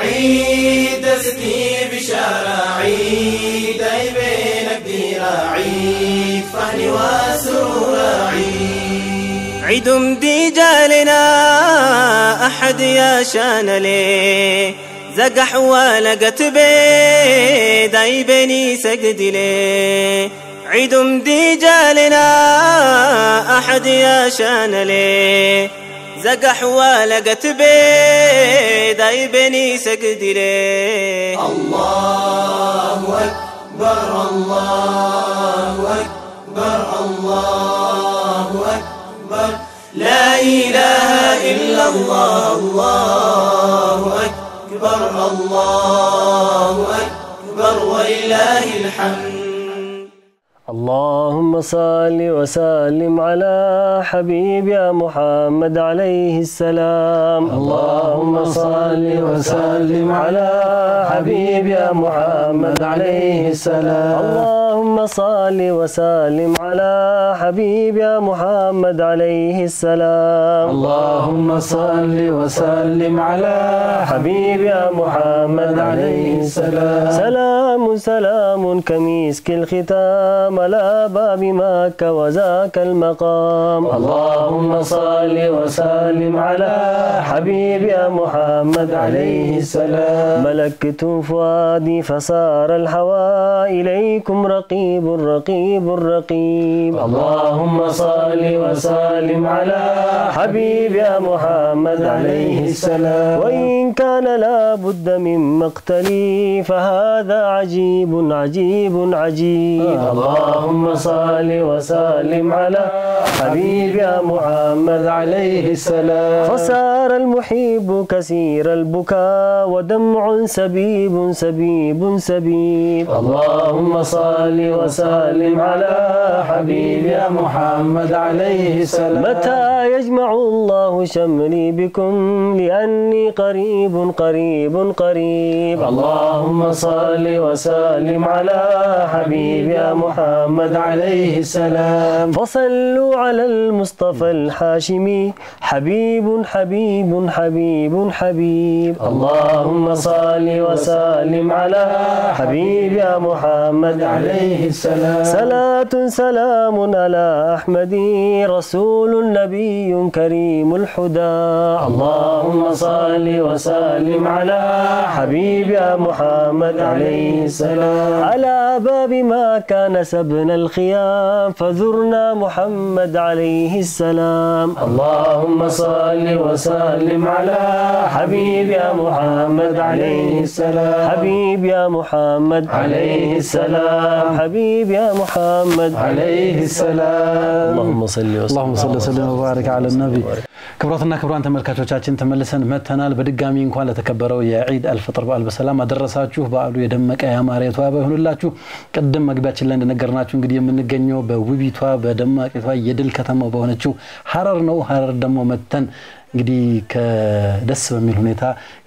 عيد دستي بشارة عيد أي بين الديرة عيد فهل وسرور عيد عيد مدي جالنا أحد يا شان لي زقح ولقت بيد أي بني سجد لي عيد مدي جالنا أحد يا شان لي زقح ولقت بيد أي بني سجد لي الله أكبر الله أكبر الله أكبر لا إله إلا الله الله أكبر الله أكبر ولله الحمد اللهم صل وسلم على حبيب يا محمد عليه السلام اللهم صل وسلم على حبيب يا محمد عليه السلام اللهم صل وسلم على حبيب يا محمد عليه السلام اللهم صل وسلم على حبيب يا محمد عليه السلام سلام سلام كمسك الختام على باب مكة وذاك المقام اللهم صل وسلم على حبيب يا محمد عليه السلام ملكت فؤادي فصار الهوى إليكم رقيب رقيب رقيب اللهم صل وسلم على حبيب يا محمد عليه السلام وإن كان لابد من مقتلي فهذا عجيب عجيب عجيب اللهم صل وسلم على حبيب يا محمد عليه السلام فصار المحب كثير البكاء ودمع سبيب سبيب سبيب اللهم صل وسلم على حبيب يا محمد عليه السلام متى يجمع الله شملي بكم لأني قريب قريب قريب اللهم صل وسلم على حبيب يا محمد عليه السلام فصلوا على المصطفى الحاشمي حبيب حبيب حبيب حبيب اللهم صل وسلم على حبيب يا محمد عليه السلام صلاة سلام على أحمد رسول نبي كريم الحدى اللهم صل وسلم على حبيب يا محمد عليه السلام على باب ما كان سبنا الخيام فزرنا محمد عليه السلام اللهم صل وسلم على حبيب يا محمد عليه السلام حبيب يا محمد عليه السلام حبيب يا محمد عليه السلام اللهم صل وسلم اللهم صل وسلم وبارك على النبي ክቡራትና ክቡራን ተመልካቾቻችን ተመልሰን መተናል። በድጋሚ እንኳን ለተከበረው የዒድ አልፈጥር በዓል በሰላም አደረሳችሁ። በዓሉ የደመቀ ያማረ የተዋበ ይሁንላችሁ። ቅድም መግቢያችን ላይ እንደነገርናችሁ እንግዲህ የምንገኘው በውቢቷ በደማቂቷ የድል ከተማ በሆነችው ሀረር ነው። ሀረር ደግሞ መተን እንግዲህ ከደስ በሚል ሁኔታ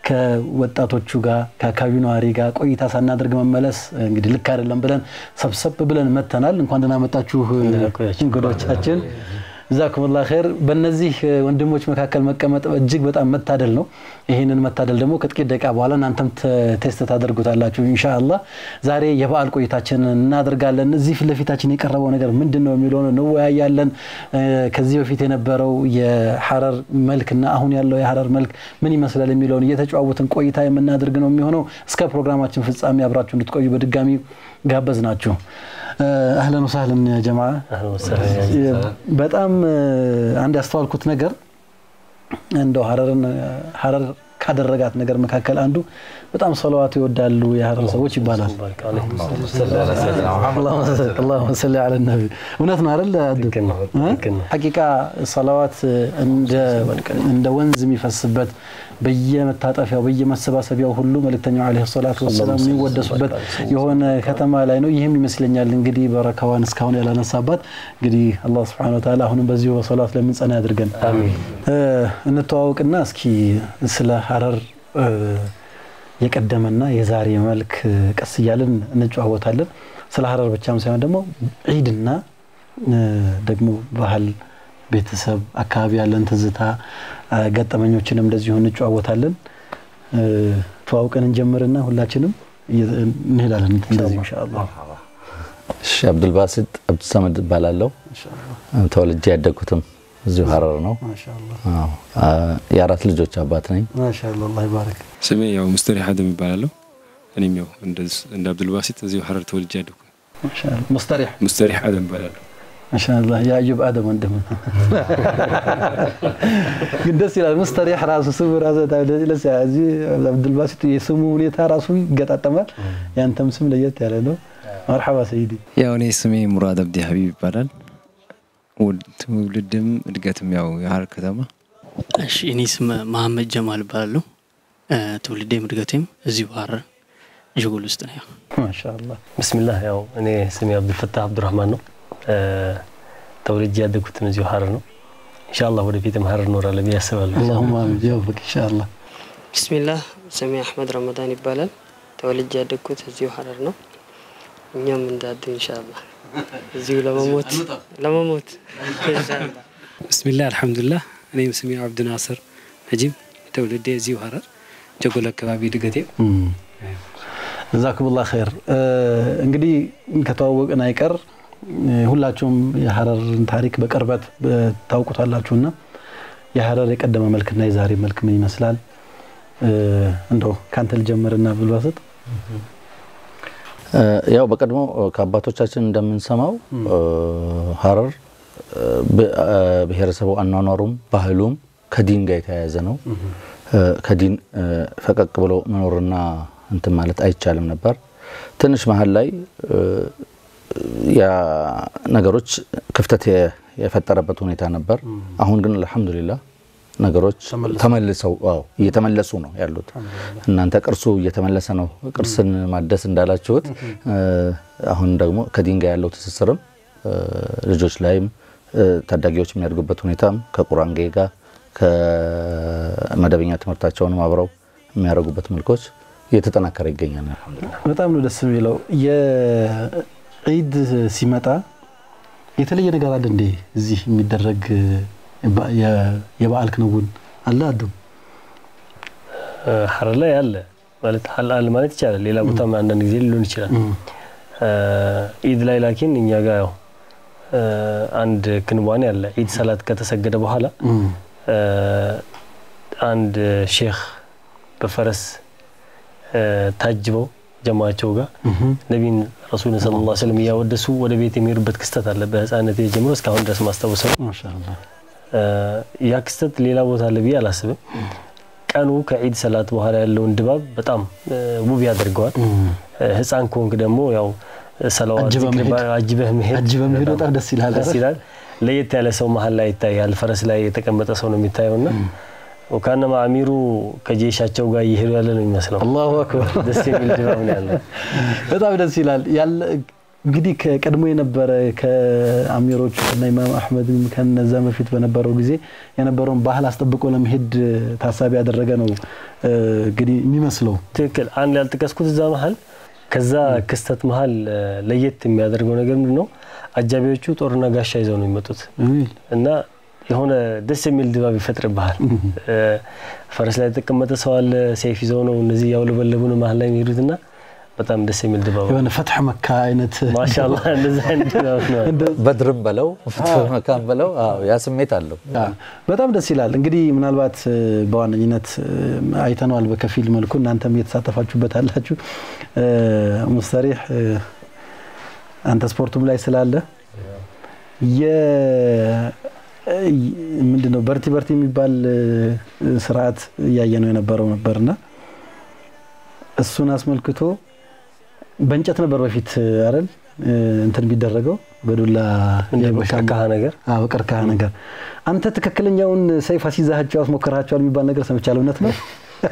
ከወጣቶቹ ጋር ከአካባቢው ነዋሪ ጋር ቆይታ ሳናደርግ መመለስ እንግዲህ ልክ አይደለም ብለን ሰብሰብ ብለን መተናል። እንኳን ደህና መጣችሁ እንግዶቻችን። ጀዛኩሙላህ ኸይር። በእነዚህ ወንድሞች መካከል መቀመጥ እጅግ በጣም መታደል ነው። ይህንን መታደል ደግሞ ከጥቂት ደቂቃ በኋላ እናንተም ቴስት ታደርጉታላችሁ ኢንሻአላህ። ዛሬ የበዓል ቆይታችንን እናደርጋለን። እዚህ ፊት ለፊታችን የቀረበው ነገር ምንድን ነው የሚለውን እንወያያለን። ከዚህ በፊት የነበረው የሀረር መልክና አሁን ያለው የሀረር መልክ ምን ይመስላል የሚለውን እየተጨዋወትን ቆይታ የምናደርግ ነው የሚሆነው። እስከ ፕሮግራማችን ፍጻሜ አብራችሁ እንድትቆዩ በድጋሚ ጋበዝ ናችሁ። አህለን ወሳህለን ጀማ። በጣም አንድ ያስተዋልኩት ነገር እንደው ሀረርን ሀረር ካደረጋት ነገር መካከል አንዱ በጣም ሰለዋት ይወዳሉ የሀረር ሰዎች ይባላል። አላሁመ ሰሊ ዐለ ነቢ። እውነት ነው አይደል? ሐቂቃ ሰለዋት እንደ ወንዝ የሚፈስበት በየመታጠፊያው በየመሰባሰቢያው ሁሉ መልእክተኛው ዓለይሂ ሰላቱ ወሰላም የሚወደሱበት የሆነ ከተማ ላይ ነው። ይህም ይመስለኛል እንግዲህ በረካዋን እስካሁን ያላነሳባት እንግዲህ አላህ ሱብሓነሁ ወተዓላ አሁንም በዚሁ በሰላት ለምንጸና ያድርገን። እንተዋወቅና እስኪ ስለ ሀረር የቀደመና የዛሬ መልክ ቀስ እያልን እንጨዋወታለን። ስለ ሀረር ብቻም ሳይሆን ደግሞ ዒድና ደግሞ ባህል ቤተሰብ አካባቢ ያለን ትዝታ ገጠመኞችንም እንደዚሁ እንጨዋወታለን። ተዋውቀን እንጀምርና ሁላችንም እንሄዳለን እንደዚህ ኢንሻአላህ። እሺ አብዱልባሲጥ አብዱሰመድ እባላለሁ። ተወልጄ ያደግኩትም እዚሁ ሀረር ነው። ማሻአላህ አዎ፣ የአራት ልጆች አባት ነኝ። ማሻአላህ አላህ ይባረክ። ስሜ ያው ሙስተሪ ሀደም ይባላለሁ። እኔም ያው እንደ አብዱልባሲጥ እዚሁ ሀረር ተወልጄ ያደግኩ ማሻአላህ ሙስተሪህ ሙስተሪ ሀደም ይባላለሁ። ማሻአላህ የአዩብ አደም ወንድም ግን ደስ ይላል። ሙስተሪህ ራሱ ስሙ ራሱ ደስ ይላል። እዚህ አብዱልባሲጥ የስሙ ሁኔታ ራሱ ይገጣጠማል። ያንተም ስም ለየት ያለ ነው። መርሐባ ሰይዲ። ያው እኔ ስሜ ሙራድ አብዲ ሀቢብ ይባላል። ትውልድም እድገትም ያው የሀረር ከተማ። እሺ እኔ ስም መሀመድ ጀማል እባላለሁ። ትውልዴም እድገቴም እዚሁ ሀረር ዥጉል ውስጥ ነው። ያው ማሻአላህ ብስሚላህ ያው እኔ ስሜ አብዱልፈታህ አብዱራህማን ነው። ተወልጄ ያደግኩትም እዚሁ ሀረር ነው። ኢንሻአላህ ወደፊትም ሀረር እኖራለሁ ብዬ አስባለሁ። አላሁማ አሚን ጀወፈክ ኢንሻአላህ። ቢስሚላህ ስሜ አህመድ ረመዳን ይባላል። ተወልጄ ያደግኩት እዚሁ ሀረር ነው። እኛም እንዳድ ኢንሻአላህ እዚሁ ለመሞት ለመሞት ኢንሻአላህ። ብስሚላህ አልሐምዱሊላህ። እኔም ስሜ አብዱ ናስር ነጂም ተውልዴ እዚሁ ሀረር ጀጎል አካባቢ ድገቴ ጀዛኩሙላህ ኸይር። እንግዲህ ከተዋወቅን አይቀር ሁላችሁም የሀረርን ታሪክ በቅርበት ታውቁታላችሁና የሀረር የቀደመ መልክና የዛሬ መልክ ምን ይመስላል? እንደው ካንተ ልጀምርና ብልባስጥ ያው በቀድሞ ከአባቶቻችን እንደምንሰማው ሀረር ብሔረሰቡ አኗኗሩም ባህሉም ከዲን ጋር የተያያዘ ነው። ከዲን ፈቀቅ ብሎ መኖርና እንትን ማለት አይቻልም ነበር። ትንሽ መሀል ላይ ያ ነገሮች ክፍተት የፈጠረበት ሁኔታ ነበር። አሁን ግን አልሐምዱሊላህ ነገሮች ተመልሰው አዎ እየተመለሱ ነው ያሉት። እናንተ ቅርሱ እየተመለሰ ነው፣ ቅርስን ማደስ እንዳላችሁት አሁን ደግሞ ከዲን ጋር ያለው ትስስርም ልጆች ላይም ታዳጊዎች የሚያድጉበት ሁኔታም ከቁርአን ጋር ከመደበኛ ትምህርታቸውንም አብረው የሚያደርጉበት መልኮች እየተጠናከረ ይገኛል። አልሐምዱሊላህ በጣም ነው ደስ የሚለው። የዒድ ሲመጣ የተለየ ነገር አለ እንዴ? እዚህ የሚደረግ የበዓል ክንውን አለ? አዱም ሀረር ላይ አለ ማለት አለ ማለት ይቻላል። ሌላ ቦታም አንዳንድ ጊዜ ሊሆን ይችላል። ኢድ ላይ ላኪን እኛ ጋር ያው አንድ ክንዋኔ አለ። ኢድ ሰላት ከተሰገደ በኋላ አንድ ሼክ በፈረስ ታጅበው ጀማቸው ጋር ነቢን ረሱልን ስለ ላ ስለም እያወደሱ ወደ ቤት የሚሄዱበት ክስተት አለ። በህፃነት ጀምሮ እስካሁን ድረስ ማስታወሰው ያ ክስተት ሌላ ቦታ አለ ብዬ አላስብም። ቀኑ ከዒድ ሰላት በኋላ ያለውን ድባብ በጣም ውብ ያደርገዋል። ህፃን ከሆንክ ደግሞ ያው ሰለዋት አጅበህ መሄድ አጅበህ መሄድ በጣም ደስ ይላል። ደስ ይላል። ለየት ያለ ሰው መሀል ላይ ይታያል። ፈረስ ላይ የተቀመጠ ሰው ነው የሚታየውና ወካነማ አሚሩ ከጄሻቸው ጋር እየሄዱ ያለ ነው የሚመስለው። አላሁ አክበር ደስ የሚል ድባብ ነው ያለው። በጣም ደስ ይላል። ያለ እንግዲህ ከቀድሞ የነበረ ከአሚሮች እና ኢማም አሕመድም ከነዛ በፊት በነበረው ጊዜ የነበረውን ባህል አስጠብቆ ለመሄድ ታሳቢ ያደረገ ነው እንግዲህ የሚመስለው። ትክክል። አንድ ያልጠቀስኩት እዛ መሀል ከዛ ክስተት መሀል ለየት የሚያደርገው ነገር ምንድን ነው? አጃቢዎቹ ጦርና ጋሻ ይዘው ነው የሚመጡት እና የሆነ ደስ የሚል ድባብ ይፈጥርብሃል። ፈረስ ላይ የተቀመጠ ሰው አለ፣ ሰይፍ ይዘው ነው እነዚህ ያውለበለቡ ነው መሀል ላይ የሚሄዱትና በጣም ደስ የሚል ድባብ የሆነ ፈትሕ መካ አይነት ማሻአላህ እንደዚህ አይነት ድባብ ነው። በድርም በለው መካም በለው ያ ስሜት አለው። በጣም ደስ ይላል። እንግዲህ ምናልባት በዋነኝነት አይተነዋል በከፊል መልኩ እናንተም እየተሳተፋችሁበት አላችሁ። ሙስተሪህ አንተ ስፖርቱም ላይ ስላለ ምንድን ነው በርቲ በርቲ የሚባል ስርዓት እያየ ነው የነበረው ነበርና እሱን አስመልክቶ በእንጨት ነበር በፊት አይደል እንትን የሚደረገው በዱላ በቀርከሃ ነገር በቀርከሃ ነገር። አንተ ትክክለኛውን ሰይፍ አስይዛቸው አስሞክራቸዋል የሚባል ነገር ሰምቻለሁ። እውነት ነው?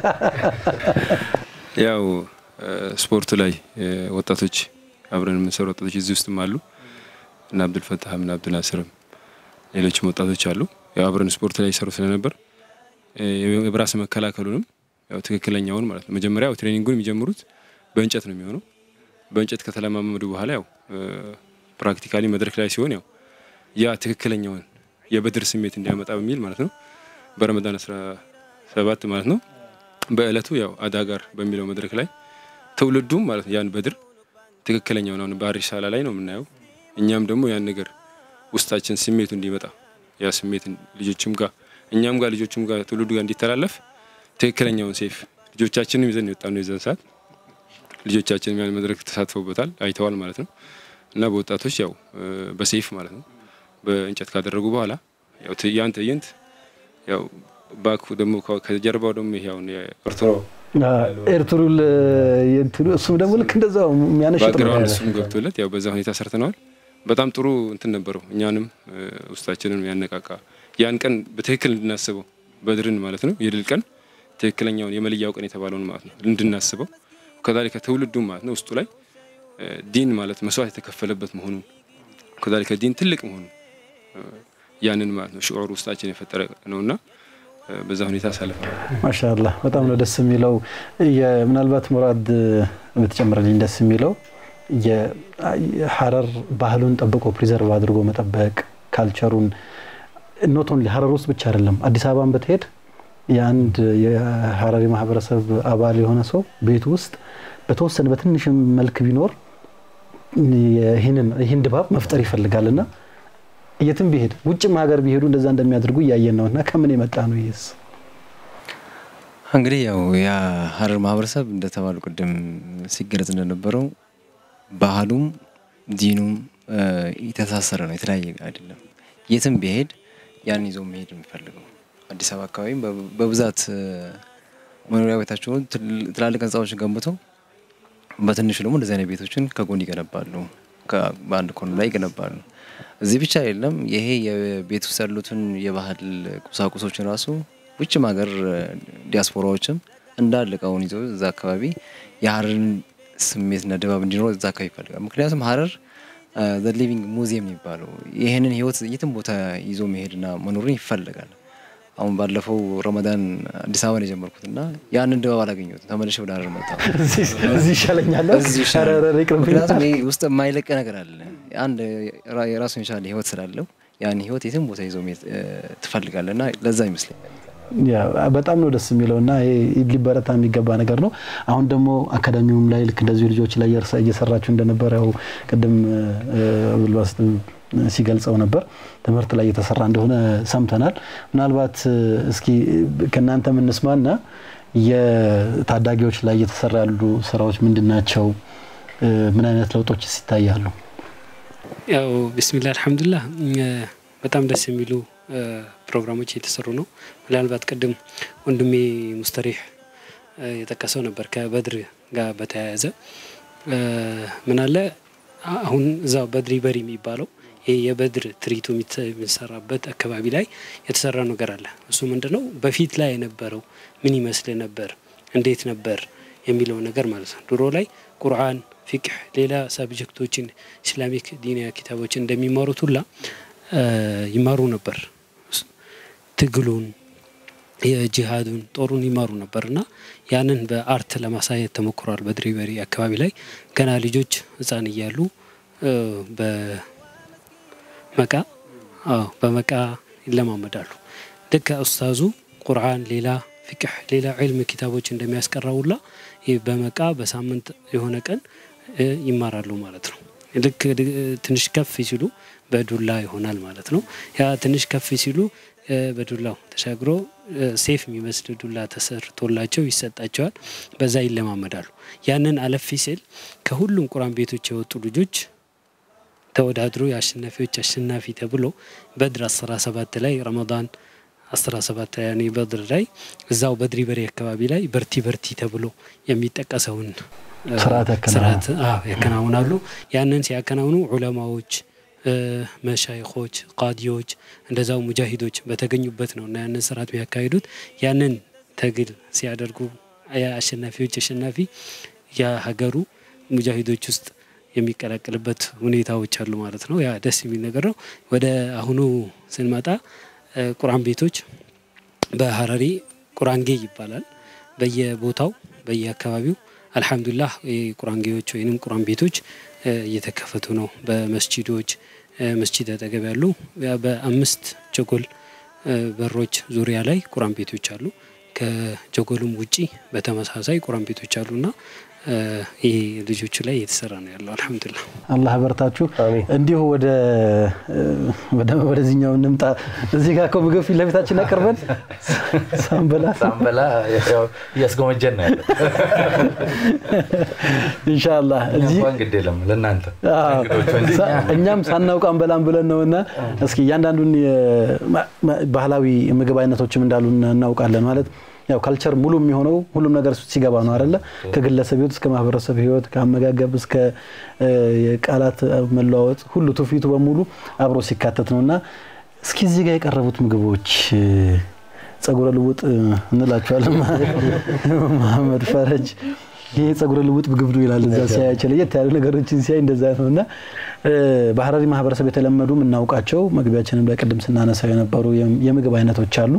ያው ስፖርቱ ላይ ወጣቶች አብረን የምንሰሩ ወጣቶች እዚህ ውስጥም አሉ እና አብዱልፈታህም እና አብዱልናስርም ሌሎችም ወጣቶች አሉ። ያው አብረን ስፖርት ላይ ይሰሩ ስለነበር የብራስ መከላከሉንም ያው ትክክለኛውን ማለት ነው። መጀመሪያ ትሬኒንጉን የሚጀምሩት በእንጨት ነው የሚሆነው። በእንጨት ከተለማመዱ በኋላ ያው ፕራክቲካሊ መድረክ ላይ ሲሆን ያው ያ ትክክለኛውን የበድር ስሜት እንዲያመጣ በሚል ማለት ነው በረመዳን 17 ማለት ነው በእለቱ ያው አዳጋር በሚለው መድረክ ላይ ትውልዱም ማለት ነው ያን በድር ትክክለኛውን አሁን ባህር ሪሳላ ላይ ነው የምናየው። እኛም ደግሞ ያን ነገር ውስጣችን ስሜቱ እንዲመጣ ያ ስሜት ልጆችም ጋር እኛም ጋር ልጆችም ጋር ትውልዱ ጋር እንዲተላለፍ ትክክለኛውን ሴፍ ልጆቻችንም ይዘን የወጣ ነው የዘን ሰዓት ልጆቻችንም ያን መድረክ ተሳትፈውበታል አይተዋል ማለት ነው። እና በወጣቶች ያው በሴፍ ማለት ነው በእንጨት ካደረጉ በኋላ ያው ያን ትዕይንት ያው ባክ ደግሞ ከጀርባው ደግሞ ይሄ አሁን የኤርትራ ኤርትሩል የእንትኑ እሱም ደግሞ ልክ እንደዛው የሚያነሽጥ ነው ባክግራውንድ እሱም ገብቶለት ያው በዛ ሁኔታ ሰርተነዋል። በጣም ጥሩ እንትን ነበረው። እኛንም ውስጣችንን ያነቃቃ ያን ቀን በትክክል እንድናስበው በድርን ማለት ነው የድል ቀን ትክክለኛውን የመለያው ቀን የተባለውን ማለት ነው እንድናስበው ከዛሊከ ትውልዱ ማለት ነው ውስጡ ላይ ዲን ማለት መስዋዕት የተከፈለበት መሆኑን ከዛሊከ ዲን ትልቅ መሆኑን ያንን ማለት ነው ሽዑር ውስጣችን የፈጠረ ነውና በዛ ሁኔታ አሳልፈናል። ማሻአላህ በጣም ነው ደስ የሚለው። ምናልባት ሙራድ ብትጨምርልኝ ደስ የሚለው የሀረር ባህሉን ጠብቆ ፕሪዘርቭ አድርጎ መጠበቅ ካልቸሩን ኖት ኦንሊ ሀረር ውስጥ ብቻ አይደለም፣ አዲስ አበባን ብትሄድ የአንድ የሀረሪ ማህበረሰብ አባል የሆነ ሰው ቤት ውስጥ በተወሰነ በትንሽም መልክ ቢኖር ይህን ድባብ መፍጠር ይፈልጋል እና የትም ቢሄድ ውጭም ሀገር ቢሄዱ እንደዛ እንደሚያደርጉ እያየን ነው እና ከምን የመጣ ነው ይህስ? እንግዲህ ያው የሀረር ማህበረሰብ እንደተባሉ ቅድም ሲገለጽ እንደነበረው ባህሉም ዲኑም የተሳሰረ ነው፣ የተለያየ አይደለም። የትም ቢሄድ ያን ይዞ መሄድ የሚፈልገው አዲስ አበባ አካባቢም በብዛት መኖሪያ ቤታቸውን ትላልቅ ህንፃዎችን ገንብተው በትንሹ ደግሞ እንደዚህ አይነት ቤቶችን ከጎን ይገነባሉ፣ በአንድ ኮን ላይ ይገነባሉ። እዚህ ብቻ አይደለም። ይሄ የቤት ውስጥ ያሉትን የባህል ቁሳቁሶችን ራሱ ውጭም ሀገር ዲያስፖራዎችም እንዳለ እቃውን ይዘው እዛ አካባቢ የሀረርን ስሜትና ድባብ እንዲኖር እዛ አካባቢ ይፈልጋል። ምክንያቱም ሀረር ዘ ሊቪንግ ሙዚየም የሚባለው ይህንን ህይወት የትም ቦታ ይዞ መሄድና መኖርን ይፈልጋል። አሁን ባለፈው ረመዳን አዲስ አበባ ነው የጀመርኩት እና ያንን ድባብ አላገኘሁትም። ተመልሼ ወደ ሀረር መጣሁ። እዚህ ይሻለኛል። እዚህ ይሻላል። ምክንያቱም ይሄ ውስጥ የማይለቅ ነገር አለ። አንድ የራሱን የቻለ ህይወት ስላለው ያን ህይወት የትም ቦታ ይዞ መሄድ ትፈልጋለህ እና ለዛ ይመስለኛል በጣም ነው ደስ የሚለው እና ሊበረታ የሚገባ ነገር ነው። አሁን ደግሞ አካዳሚውም ላይ ልክ እንደዚሁ ልጆች ላይ እየሰራችሁ እንደነበረ ያው ቅድም ብልባስ ሲገልጸው ነበር ትምህርት ላይ እየተሰራ እንደሆነ ሰምተናል። ምናልባት እስኪ ከእናንተ የምንስማና የታዳጊዎች ላይ እየተሰራ ያሉ ስራዎች ምንድን ናቸው? ምን አይነት ለውጦችስ ይታያሉ? ያው ቢስሚላህ አልሐምዱሊላህ በጣም ደስ የሚሉ ፕሮግራሞች እየተሰሩ ነው። ምናልባት ቅድም ወንድሜ ሙስተሪህ የጠቀሰው ነበር ከበድር ጋር በተያያዘ ምን አለ አሁን እዛው በድሪ በሪ የሚባለው ይህ የበድር ትርኢቱ የሚሰራበት አካባቢ ላይ የተሰራ ነገር አለ። እሱ ምንድን ነው በፊት ላይ የነበረው ምን ይመስል ነበር፣ እንዴት ነበር የሚለው ነገር ማለት ነው። ድሮ ላይ ቁርአን፣ ፊቅህ፣ ሌላ ሳብጀክቶችን ኢስላሚክ ዲንያ ኪታቦችን እንደሚማሩት ሁላ ይማሩ ነበር። ትግሉን፣ የጂሃዱን፣ ጦሩን ይማሩ ነበር እና ያንን በአርት ለማሳየት ተሞክሯል። በድሪ በሪ አካባቢ ላይ ገና ልጆች ህፃን እያሉ በመቃ በመቃ ይለማመዳሉ። ልክ ኡስታዙ ቁርአን፣ ሌላ ፊቅህ፣ ሌላ ዕልም ኪታቦች እንደሚያስቀራውላ በመቃ በሳምንት የሆነ ቀን ይማራሉ ማለት ነው። ልክ ትንሽ ከፍ ሲሉ በዱላ ይሆናል ማለት ነው። ያ ትንሽ ከፍ ሲሉ በዱላው ተሻግሮ ሴፍ የሚመስል ዱላ ተሰርቶላቸው ይሰጣቸዋል። በዛ ይለማመዳሉ። ያንን አለፊ ሲል ከሁሉም ቁርአን ቤቶች የወጡ ልጆች ተወዳድሮ የአሸናፊዎች አሸናፊ ተብሎ በድር አስራ ሰባት ላይ ረመዳን አስራ ሰባት ያኔ በድር ላይ እዛው በድሪ በሬ አካባቢ ላይ በርቲ በርቲ ተብሎ የሚጠቀሰውን ስርዓት ያከናውናሉ። ያንን ሲያከናውኑ ዑለማዎች መሻይኾች፣ ቃዲዎች እንደዛው ሙጃሂዶች በተገኙበት ነው እና ያንን ስርዓት የሚያካሂዱት ያንን ትግል ሲያደርጉ የአሸናፊዎች አሸናፊ የሀገሩ ሙጃሂዶች ውስጥ የሚቀላቀልበት ሁኔታዎች አሉ ማለት ነው። ያ ደስ የሚል ነገር ነው። ወደ አሁኑ ስንመጣ ቁርአን ቤቶች በሀረሪ ቁርአንጌ ይባላል። በየቦታው በየአካባቢው አልሐምዱሊላህ ቁርአንጌዎች ወይም ቁርአን ቤቶች እየተከፈቱ ነው። በመስጂዶች መስጂድ አጠገብ ያሉ በአምስት ጀጎል በሮች ዙሪያ ላይ ቁርአን ቤቶች አሉ። ከጀጎልም ውጪ በተመሳሳይ ቁራን ቤቶች አሉና ይሄ ልጆቹ ላይ እየተሰራ ነው ያለው። አልሐምዱሊላህ አላህ በርታችሁ። እንዲሁ ወደ ወደዚህኛው እንምጣ። እዚህ ጋር እኮ ምግብ ፊት ለፊታችን አቅርበን ሳንበላ ሳንበላ እያስጎመጀን ነው ያለ። ኢንሻአላህ እዚህ እንኳን ግድ የለም ለእናንተ እኛም ሳናውቅ አንበላም ብለን ነውና እስኪ እያንዳንዱን ባህላዊ ምግብ አይነቶችም እንዳሉ እናውቃለን ማለት ያው ካልቸር ሙሉ የሚሆነው ሁሉም ነገር ሲገባ ነው አይደለ? ከግለሰብ ህይወት እስከ ማህበረሰብ ህይወት፣ ከአመጋገብ እስከ የቃላት መለዋወጥ ሁሉ ትውፊቱ በሙሉ አብሮ ሲካተት ነው እና እስኪ እዚህ ጋር የቀረቡት ምግቦች ጸጉረ ልውጥ እንላቸዋለን። መሐመድ ፈረጅ ይሄ ጸጉረ ልውጥ ምግብ ነው ይላል። እዛ ሲያያቸው ለየት ያሉ ነገሮችን ሲያይ እንደዛ ነው እና በሀረሪ ማህበረሰብ የተለመዱ የምናውቃቸው መግቢያችንን በቅድም ስናነሳው የነበሩ የምግብ አይነቶች አሉ።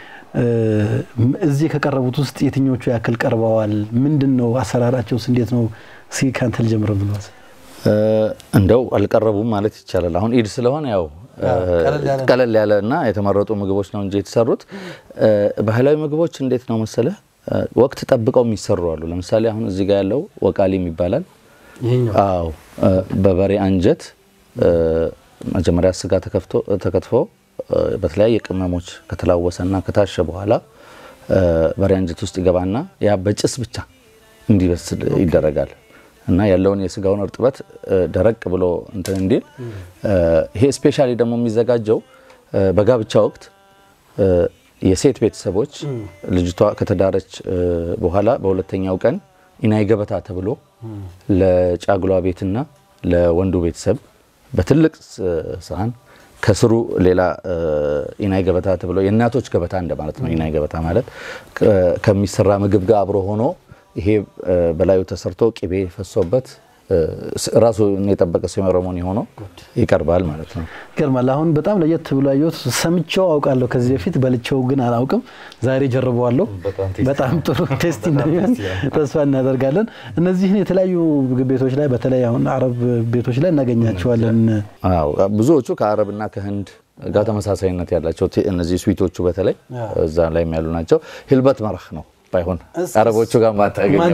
እዚህ ከቀረቡት ውስጥ የትኞቹ ያክል ቀርበዋል? ምንድን ነው አሰራራቸውስ? እንዴት ነው? እስኪ ከአንተ ልጀምር ብሏል። እንደው አልቀረቡም ማለት ይቻላል። አሁን ኢድ ስለሆነ ያው ቀለል ያለ እና የተመረጡ ምግቦች ነው እንጂ የተሰሩት ባህላዊ ምግቦች እንዴት ነው መሰለ ወቅት ጠብቀው የሚሰሩ አሉ። ለምሳሌ አሁን እዚህ ጋር ያለው ወቃሊም ይባላል። አዎ በበሬ አንጀት መጀመሪያ ስጋ ተከትፎ በተለያየ ቅመሞች ከተላወሰና ከታሸ በኋላ በሬ አንጀት ውስጥ ይገባና ያ በጭስ ብቻ እንዲበስል ይደረጋል እና ያለውን የስጋውን እርጥበት ደረቅ ብሎ እንትን እንዲል ይሄ ስፔሻሊ ደግሞ የሚዘጋጀው በጋብቻ ወቅት የሴት ቤተሰቦች ልጅቷ ከተዳረች በኋላ በሁለተኛው ቀን ኢናይ ገበታ ተብሎ ለጫጉሏ ቤትና ለወንዱ ቤተሰብ በትልቅ ሰሃን ከስሩ ሌላ ኢናይ ገበታ ተብሎ የእናቶች ገበታ እንደማለት ነው። ኢናይ ገበታ ማለት ከሚሰራ ምግብ ጋር አብሮ ሆኖ ይሄ በላዩ ተሰርቶ ቅቤ ፈሶበት ራሱ የጠበቀ ሴሬሞኒ ሆኖ ይቀርባል ማለት ነው። ይገርማል። አሁን በጣም ለየት ብሎ ያየሁት ሰምቼው አውቃለሁ ከዚህ በፊት በልቼው ግን አላውቅም። ዛሬ ጀርበዋለሁ። በጣም ጥሩ ቴስቲ እንደሚሆን ተስፋ እናደርጋለን። እነዚህን የተለያዩ ምግብ ቤቶች ላይ በተለይ አሁን አረብ ቤቶች ላይ እናገኛቸዋለን። አዎ ብዙዎቹ ከአረብና ከህንድ ጋር ተመሳሳይነት ያላቸው እነዚህ ስዊቶቹ በተለይ እዛ ላይም ያሉ ናቸው። ሂልበት መረህ ነው ባይሆን አረቦቹ ጋር ማታገኘው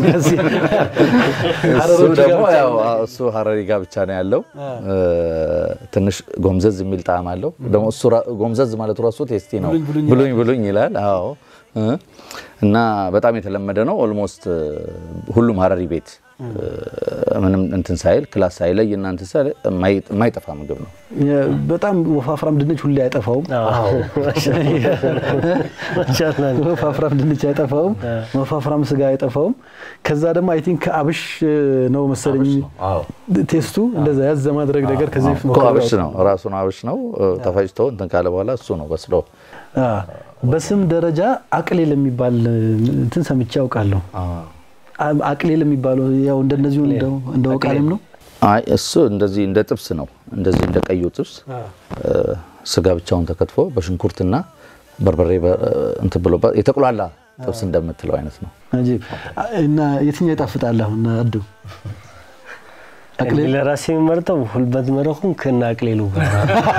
እሱ ደግሞ ያው እሱ ሀረሪ ጋር ብቻ ነው ያለው። ትንሽ ጎምዘዝ የሚል ጣዕም አለው። ደግሞ እሱ ጎምዘዝ ማለቱ ራሱ ቴስቲ ነው። ብሉኝ ብሉኝ ይላል። አዎ እና በጣም የተለመደ ነው። ኦልሞስት ሁሉም ሀረሪ ቤት ምንም እንትን ሳይል ክላስ ሳይለይ እና እንትን ሳይል የማይጠፋ ምግብ ነው። በጣም ወፋፍራም ድንች ሁሌ አይጠፋውም። ወፋፍራም ድንች አይጠፋውም። ወፋፍራም ስጋ አይጠፋውም። ከዛ ደግሞ አይ ቲንክ አብሽ ነው መሰለኝ ቴስቱ እንደዛ ያዝ ማድረግ ነገር ከዚህ እኮ አብሽ ነው ራሱ ነው አብሽ ነው ተፈጭቶ እንትን ካለ በኋላ እሱ ነው በስሎ በስም ደረጃ አቅሌል የሚባል እንትን ሰምቼ ያውቃለሁ። አቅሌል የሚባለው ያው እንደነዚሁ እንደ ወቃልም ነው። አይ እሱ እንደዚህ እንደ ጥብስ ነው። እንደዚህ እንደ ቀዩ ጥብስ ስጋ ብቻውን ተከትፎ በሽንኩርትና በርበሬ እንትን ብሎ የተቁላላ ጥብስ እንደምትለው አይነት ነው። እና የትኛው ይጣፍጣል? አሁን አዱ እኔ ለራሴ የምመርጠው ሁልበት መረኹም ከና አቅሌሉ ጋር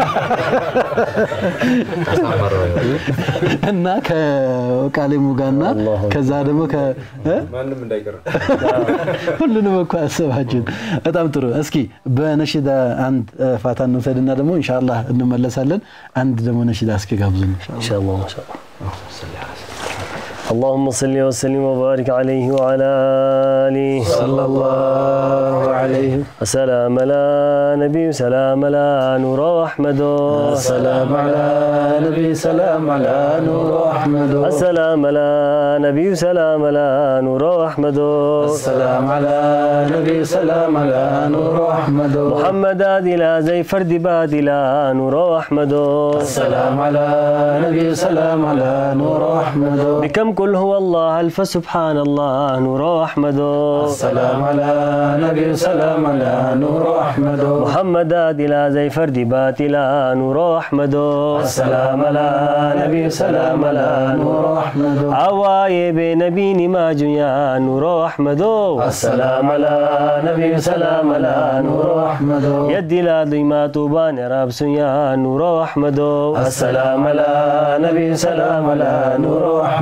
እና ከቃሌሙ ጋርና ከዛ ደግሞ ማንም እንዳይቀር ሁሉንም እኮ አሰባችሁን። በጣም ጥሩ። እስኪ በነሽዳ አንድ ፋታ እንውሰድና ደግሞ ኢንሻአላህ እንመለሳለን። አንድ ደግሞ ነሽዳ እስኪ ጋብዙን ኢንሻአላህ ኢንሻአላህ اللهم صل وسلم وبارك عليه وعلى آله صلى الله عليه وسلام على نبي سلام على نور أحمد سلام على نبي سلام على نور أحمد السلام على نبي سلام على نور أحمد السلام على نبي سلام على نور أحمد محمد لا زي فرد بادلا نور أحمد السلام على نبي سلام على نور أحمد بكم قل هو الله ألف سبحان الله نور أحمد السلام على نبي سلام على نور أحمد محمد لا زي فرد باتلا نور أحمد السلام على نبي سلام على نور أحمد عواي بنبي ما جيا نور أحمد السلام على نبي سلام على نور أحمد يد لا ضيما توبان راب سيا نور أحمد السلام على نبي سلام على نور أحمد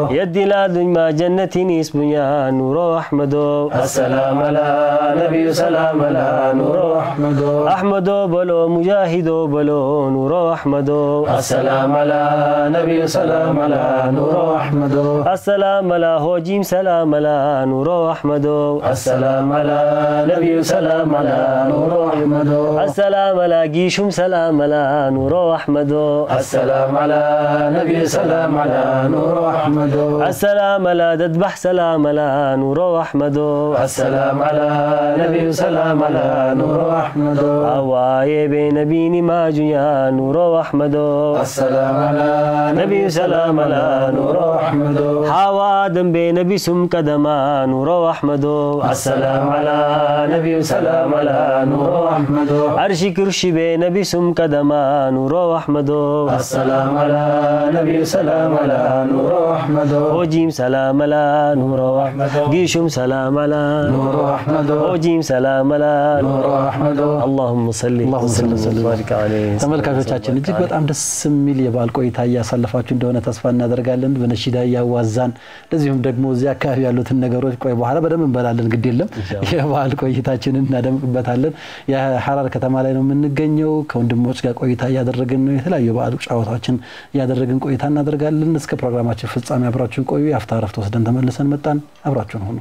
يدي لادن ما جنتي نسبيا نور أحمد السلام على نبي سلام على نور أحمد أحمد بلو مجاهد بلو نور أحمد السلام على نبي سلام على نور أحمد السلام على هوجيم سلام على نور أحمد السلام على نبي سلام على نور أحمد السلام على جيشم سلام على نور أحمد السلام على نبي سلام على نور أحمد السلام على ددبح سلام على نور أحمد السلام على نبي سلام على نور أحمد أواي بين بيني ما يا نور أحمد السلام على نبي سلام على نور أحمد حوا دم بين بسم قدما نور أحمد السلام على نبي سلام على نور أحمد عرشي كرشي بين بسم قدما نور أحمد السلام على نبي سلام على نور أحمد وجيم سلام على نور أحمد جيشم سلام على نور أحمد وجيم سلام على نور أحمد اللهم صل اللهم صل وسلم وبارك عليه ተመልካቾቻችን እጅግ በጣም ደስ የሚል የበዓል ቆይታ እያሳለፋችሁ እንደሆነ ተስፋ እናደርጋለን። በነሺዳ እያዋዛን እንደዚሁም ደግሞ እዚህ አካባቢ ያሉትን ነገሮች ቆይ በኋላ በደንብ እንበላለን፣ ግድ የለም የበዓል ቆይታችንን እናደምቅበታለን። የሐራር ከተማ ላይ ነው የምንገኘው። ከወንድሞች ጋር ቆይታ እያደረግን ነው። የተለያዩ የበዓል ጨዋታዎችን እያደረግን ቆይታ እናደርጋለን። እስከ ፕሮግራማችን ፍጻሜ አብራችሁን ቆዩ። የአፍታ ረፍት ወስደን ተመልሰን መጣን። አብራችሁን ሆኑ።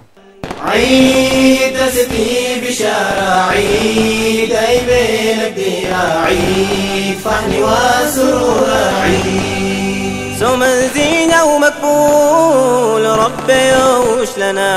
عيد تسبي بشارة عيد أي بين الديرة عيد فحن وسرور عيد صوم زينة ومقبول ربي يوش لنا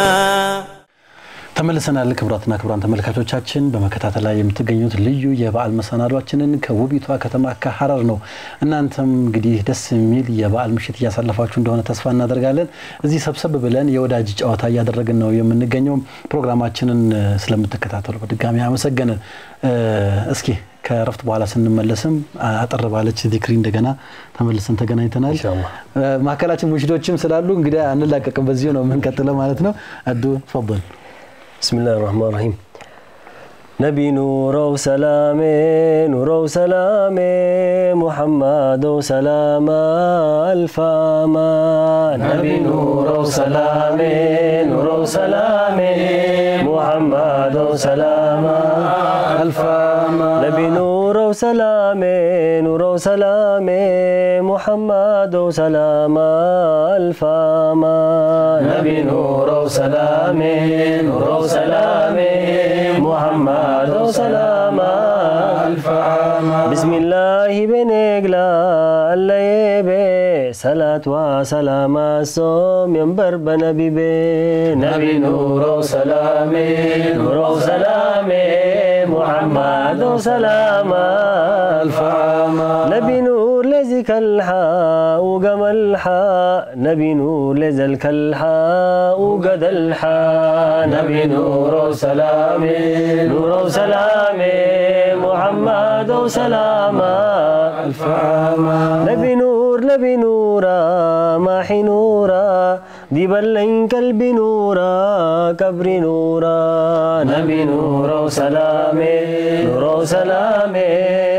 ተመልሰናል። ክቡራትና ክቡራን ተመልካቾቻችን በመከታተል ላይ የምትገኙት ልዩ የበዓል መሰናዷችንን ከውቢቷ ከተማ ከሐረር ነው። እናንተም እንግዲህ ደስ የሚል የበዓል ምሽት እያሳለፋችሁ እንደሆነ ተስፋ እናደርጋለን። እዚህ ሰብሰብ ብለን የወዳጅ ጨዋታ እያደረግን ነው የምንገኘው። ፕሮግራማችንን ስለምትከታተሉ በድጋሚ አመሰገንን። እስኪ ከረፍት በኋላ ስንመለስም አጠር ባለች ዚክሪ እንደገና ተመልሰን ተገናኝተናል። መካከላችን ሙሽዶችም ስላሉ እንግዲህ አንላቀቅም፣ በዚሁ ነው የምንቀጥለው ማለት ነው። አዱ ፈል بسم الله الرحمن الرحيم نبي نور وسلامي نور وسلامي محمد وسلامة ألف أمان نبي نور وسلامي نور وسلامي محمد وسلامة ألف أمان نبي نور وسلامي نور وسلامي محمد وسلامة ألف أمان نبي نور وسلامي نور وسلامي محمد وسلامة ألف أمان بسم الله بنقلا الله يبي صلاة وسلام الصوم ينبر بنبي بي نبي نور وسلامي نور وسلامي محمد وسلامة ألف أمان نبي نور لزك الحاء وقم الحاء نبي نور لزلك الحاء وقد الحاء نبي نور وسلامي نور وسلامي محمد وسلامة ألف أمان نبي نور نبي نورا ماحي نورا دي بلين قلبي نورا كبري نورا نبي نور وسلامي نور وسلامي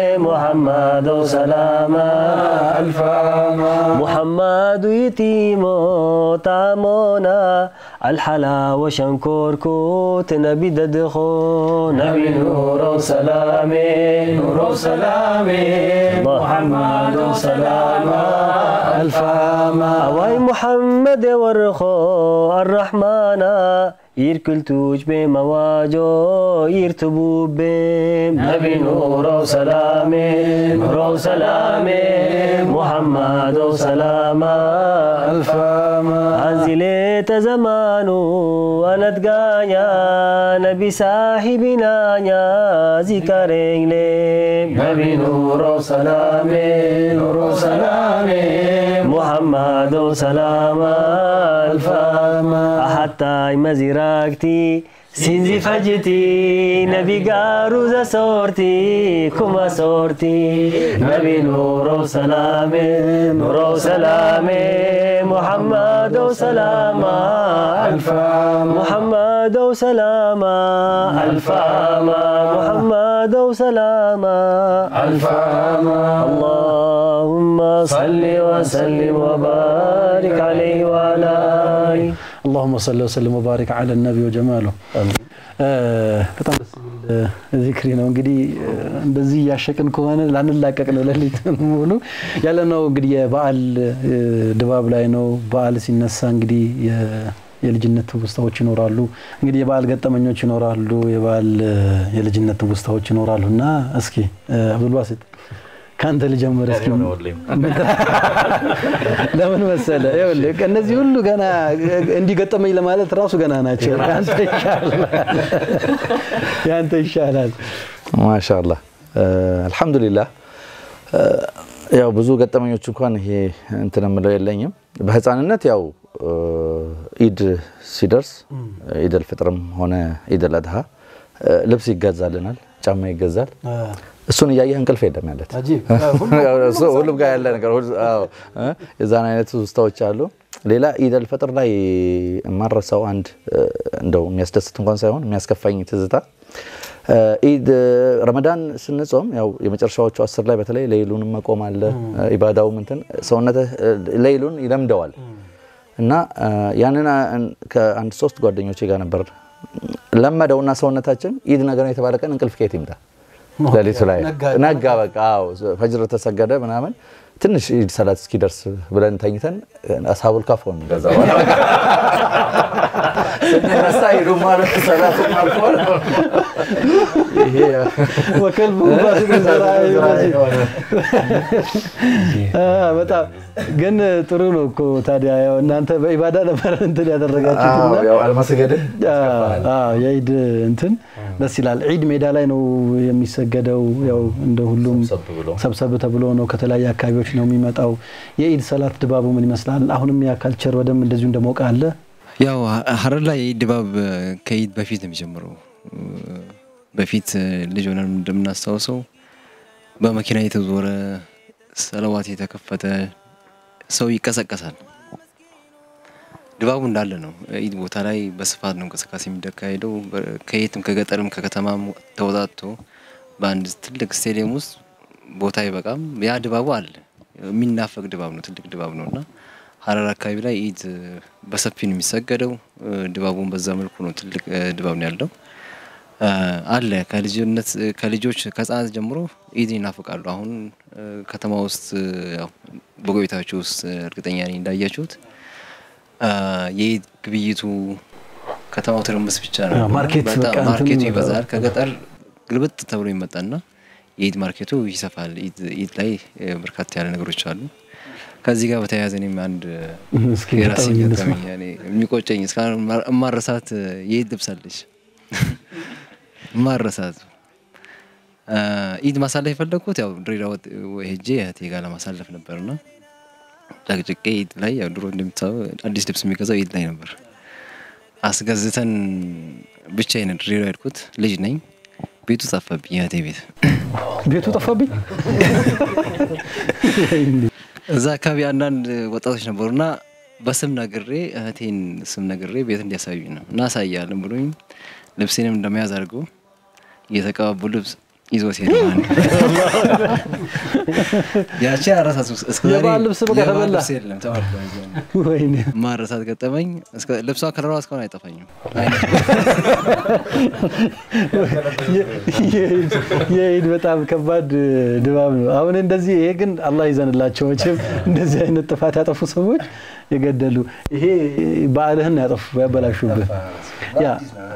محمد وسلامة ألف أمان محمد يتيمو تامونا الحلاوة شنكور كوت نبي ددخو نبي نور وسلامي نور وسلامي محمد وسلامة ألف أمان واي محمد ورخو الرحمن يركل توج بمواجو يرتبو بهم نبي نور وسلامي نور وسلامي محمد وسلامة ألف أمان أنزلت زمانو أنا تقايا نبي صاحبنا يا ذكرين لهم نبي نور وسلامي نور وسلامي محمد وسلامة ألف أمان حتى مزيراكتي سينزي فجتي نبي قاروزة صورتي كما صورتي نبي نور وسلامي نور وسلامي محمد وسلامة ألف أمان محمد محمد وسلاما ألف عاما محمد وسلاما ألف عاما اللهم صل وسلم وبارك عليه وعلى آله اللهم صل وسلم وبارك على النبي وجماله በጣም ደስ የሚል ዚክሪ ነው። እንግዲህ እንደዚህ እያሸቅን ከሆነ ላንላቀቅ ነው። ሌሊት ሙሉ ያለ ነው እንግዲህ የበዓል ድባብ ላይ ነው። በዓል ሲነሳ እንግዲህ የልጅነት ትውስታዎች ይኖራሉ። እንግዲህ የበዓል ገጠመኞች ይኖራሉ። የበዓል የልጅነት ትውስታዎች ይኖራሉ እና እስኪ አብዱልባሲጥ ከአንተ ልጀምር እስኪ። ለምን መሰለ ይኸውልህ እነዚህ ሁሉ ገና እንዲገጠመኝ ለማለት ራሱ ገና ናቸው። ያንተ ይሻላል፣ ያንተ ይሻላል። ማሻአላህ አልሐምዱሊላህ። ያው ብዙ ገጠመኞች እንኳን ይሄ እንትን የምለው የለኝም። በህፃንነት ያው ኢድ ሲደርስ ኢድ አልፍጥርም ሆነ ኢድ አልአድሃ ልብስ ይገዛልናል፣ ጫማ ይገዛል። እሱን እያየህ እንቅልፍ የለም ያለት ሁሉም ጋር ያለ ነገር የዛን አይነት ውስታዎች አሉ። ሌላ ኢድ አልፈጥር ላይ የማረሳው አንድ እንደው የሚያስደስት እንኳን ሳይሆን የሚያስከፋኝ ትዝታ ኢድ ረመዳን ስንጾም ያው የመጨረሻዎቹ አስር ላይ በተለይ ሌይሉን መቆም አለ ኢባዳውም እንትን ሰውነትህ ሌይሉን ይለምደዋል እና ያንን ከአንድ ሶስት ጓደኞቼ ጋር ነበር ለመደውና ሰውነታችን ኢድ ነገር ነው የተባለ ቀን እንቅልፍ ከየት ይምጣ ሌሊቱ ላይ ነጋ። በቃ አዎ ፈጅር ተሰገደ ምናምን ትንሽ ኢድ ሰላት እስኪደርስ ብለን ተኝተን አስሀቡል ካፍ ሆን ከዛ በኋላ ስንነሳ ኢዱም ማለት ሰላቱም አልፏል። ወከልቡ በጣም ግን ጥሩ ነው እኮ ታዲያ ያው እናንተ በኢባዳ ነበር እንትን ያደረጋችሁትና አለማስገድህ የኢድ እንትን ደስ ይላል። ዒድ ሜዳ ላይ ነው የሚሰገደው። ያው እንደ ሁሉም ሰብሰብ ተብሎ ነው ከተለያየ አካባቢዎች ነው የሚመጣው። የኢድ ሰላት ድባቡ ምን ይመስላል? አሁንም ያ ካልቸር በደንብ እንደዚሁ እንደሞቀ አለ። ያው ሀረር ላይ የኢድ ድባብ ከኢድ በፊት ነው የሚጀምረው። በፊት ልጅ ሆነን እንደምናስታውሰው በመኪና የተዞረ ሰለዋት የተከፈተ ሰው ይቀሰቀሳል። ድባቡ እንዳለ ነው። ኢድ ቦታ ላይ በስፋት ነው እንቅስቃሴ የሚካሄደው። ከየትም ከገጠርም ከከተማም ተወጣቶ በአንድ ትልቅ ስቴዲየም ውስጥ ቦታ አይበቃም። ያ ድባቡ አለ። የሚናፈቅ ድባብ ነው። ትልቅ ድባብ ነው እና ሀረር አካባቢ ላይ ኢድ በሰፊ ነው የሚሰገደው። ድባቡን በዛ መልኩ ነው። ትልቅ ድባብ ነው ያለው አለ ከልጅነት ከልጆች ከህጻናት ጀምሮ ኢድ ይናፍቃሉ። አሁን ከተማ ውስጥ ያው በቆይታችሁ ውስጥ እርግጠኛ ነኝ እንዳያችሁት የኢድ ግብይቱ ከተማው ትርምስ ብቻ ነው። ማርኬት በጣም ማርኬቱ ይበዛል። ከገጠር ግልብጥ ተብሎ ይመጣና የኢድ ማርኬቱ ይሰፋል። ኢድ ላይ በርካታ ያለ ነገሮች አሉ። ከዚህ ጋር በተያያዘ እኔም አንድ የራሴ ገጠመኝ የሚቆጨኝ እስካሁን እማረሳት የኢድ ልብስ አለች ማረሳት ኢድ ማሳለፍ የፈለግኩት ያው ድሬዳዋ ሄጄ እህቴ ጋር ለማሳለፍ ነበርና ጨቅጭቄ ኢድ ላይ ያው ድሮ እንደሚታወቅ አዲስ ልብስ የሚገዛው ኢድ ላይ ነበር። አስገዝተን ብቻዬን ድሬዳዋ ሄድኩት። ልጅ ነኝ። ቤቱ ጠፋብኝ። እህቴ ቤት ቤቱ ጠፋብኝ። እዛ አካባቢ አንዳንድ ወጣቶች ነበሩና በስም ነግሬ እህቴን ስም ነግሬ ቤት እንዲያሳዩኝ ነው እና አሳያለን ብሎኝ ልብሴንም እንደመያዝ አድርገው እየተቀባቡ ልብስ ይዞ ሲሄድ ያቺ አረሳት የበዓል ልብስ በቃ ተበላ። የለም ተባልኩ። ወይኔ ማረሳት ገጠመኝ። ልብሷ ከለሯ እስካሁን አይጠፋኝም። የኢድ በጣም ከባድ ድባብ ነው። አሁን እንደዚህ ይሄ ግን አላህ ይዘንላቸው መቼም እንደዚህ አይነት ጥፋት ያጠፉ ሰዎች የገደሉ ይሄ በዓልህን ያጠፉ ያበላሹብህ ያ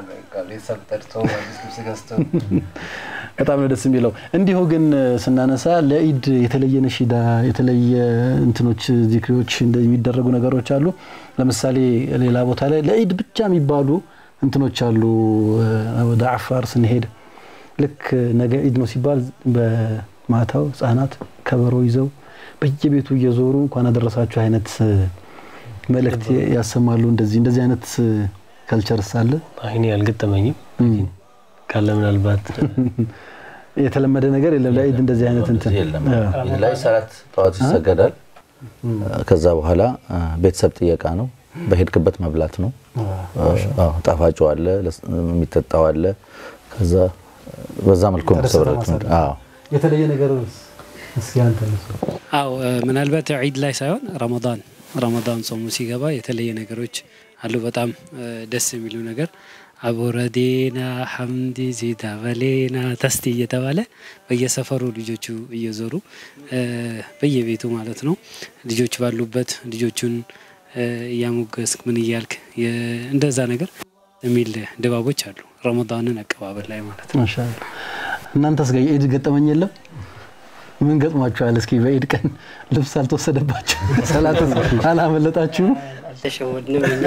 በጣም ነው ደስ የሚለው። እንዲሁ ግን ስናነሳ ለኢድ የተለየ ነሺዳ የተለየ እንትኖች ዚክሪዎች የሚደረጉ ነገሮች አሉ። ለምሳሌ ሌላ ቦታ ላይ ለኢድ ብቻ የሚባሉ እንትኖች አሉ። ወደ አፋር ስንሄድ ልክ ነገ ኢድ ነው ሲባል በማታው ህጻናት ከበሮ ይዘው በየቤቱ እየዞሩ እንኳን አደረሳችሁ አይነት መልእክት ያሰማሉ። እንደዚህ እንደዚህ አይነት ካልቸርስ አለ። አይኔ አልገጠመኝም ካለ ምናልባት የተለመደ ነገር የለም። ለኢድ እንደዚህ አይነት እንትን የለም። ኢድ ላይ ሰላት ጠዋት ይሰገዳል። ከዛ በኋላ ቤተሰብ ጥየቃ ነው። በሄድክበት መብላት ነው። አዎ፣ ጣፋጩ አለ፣ ለስ- የሚጠጣው አለ። ከዛ በዛ መልኩ ነው ሰብረት አዎ የተለየ ነገር እስኪ አንተ አው ምናልባት ዒድ ላይ ሳይሆን ረመዳን ረመዳን ጾሙ ሲገባ የተለየ ነገሮች አሉ። በጣም እ፣ ደስ የሚሉ ነገር አቦረዴና ሐምዲ ዚዳ በሌና ተስቲ እየተባለ በየሰፈሩ ልጆቹ እየዞሩ እ፣ በየቤቱ ማለት ነው ልጆች ባሉበት ልጆቹን እ፣ እያሞገስክ ምን እያልክ የ- እንደዛ ነገር የሚል ድባቦች አሉ። ረመዳንን አቀባበል ላይ ማለት ነው። ማሻአላ እናንተስ ጋር የኢድ ገጠመኝ የለም? ምን ገጥሟችኋል? እስኪ በኢድ ቀን ልብስ አልተወሰደባችሁ ሰላት አላመለጣችሁ? አልተሸወድንም እኛ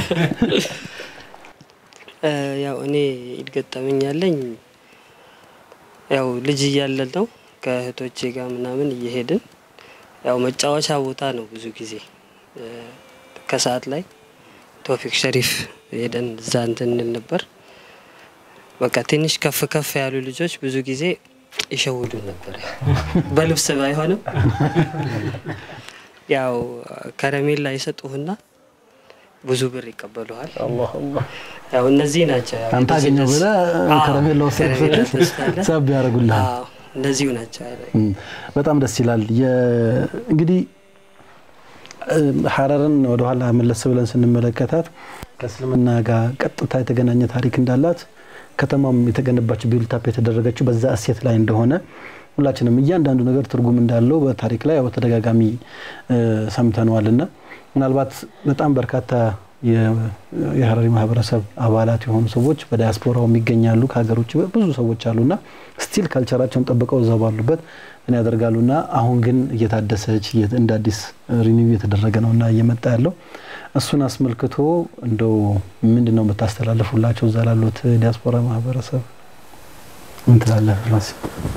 እ፣ ያው እኔ ኢድ ገጠመኝ ያለኝ ያው ልጅ እያለን ነው ከእህቶቼ ጋር ምናምን እየሄድን ያው መጫወቻ ቦታ ነው ብዙ ጊዜ እ፣ ከሰዓት ላይ ቶፊክ ሸሪፍ ሄደን እዛ እንትን እንል ነበር። በቃ ትንሽ ከፍ ከፍ ያሉ ልጆች ብዙ ጊዜ ይሸውዱን ነበር። በልብስ ባይሆንም ያው ከረሜላ ይሰጡህና ብዙ ብር ይቀበሉሃል። ያው እነዚህ ናቸው። ያው አንተ አገኘው ብለህ አዎ፣ ከረሜላ ወሰድክ ከረሜላ ስትል ትወስዳለህ። ሳብ ያደርጉልሃል። አዎ፣ እነዚሁ ናቸው። እም፣ በጣም ደስ ይላል። የ- እንግዲህ እ፣ ሀረርን ወደኋላ መለስ ብለን ስንመለከታት ከእስልምና ጋር ቀጥታ የተገናኘ ታሪክ እንዳላት ከተማም የተገነባችው ቢልታፕ የተደረገችው በዛ እሴት ላይ እንደሆነ ሁላችንም እያንዳንዱ ነገር ትርጉም እንዳለው በታሪክ ላይ ያው ተደጋጋሚ እ፣ ሰምተነዋል እና ምናልባት በጣም በርካታ የ- የሀረሪ ማህበረሰብ አባላት የሆኑ ሰዎች በዲያስፖራው የሚገኛሉ ከሀገር ውጭ ብዙ ሰዎች አሉና ስቲል ካልቸራቸውን ጠብቀው እዛው ባሉበት ምን ያደርጋሉና አሁን ግን እየታደሰች እየ- እንደ አዲስ ሪኒው እየተደረገ ነውና እየመጣ ያለው እሱን አስመልክቶ እንደው ምንድን ነው የምታስተላልፉላቸው እዛ ላሉት ዲያስፖራ ማህበረሰብ ምን ትላለህ? ራስ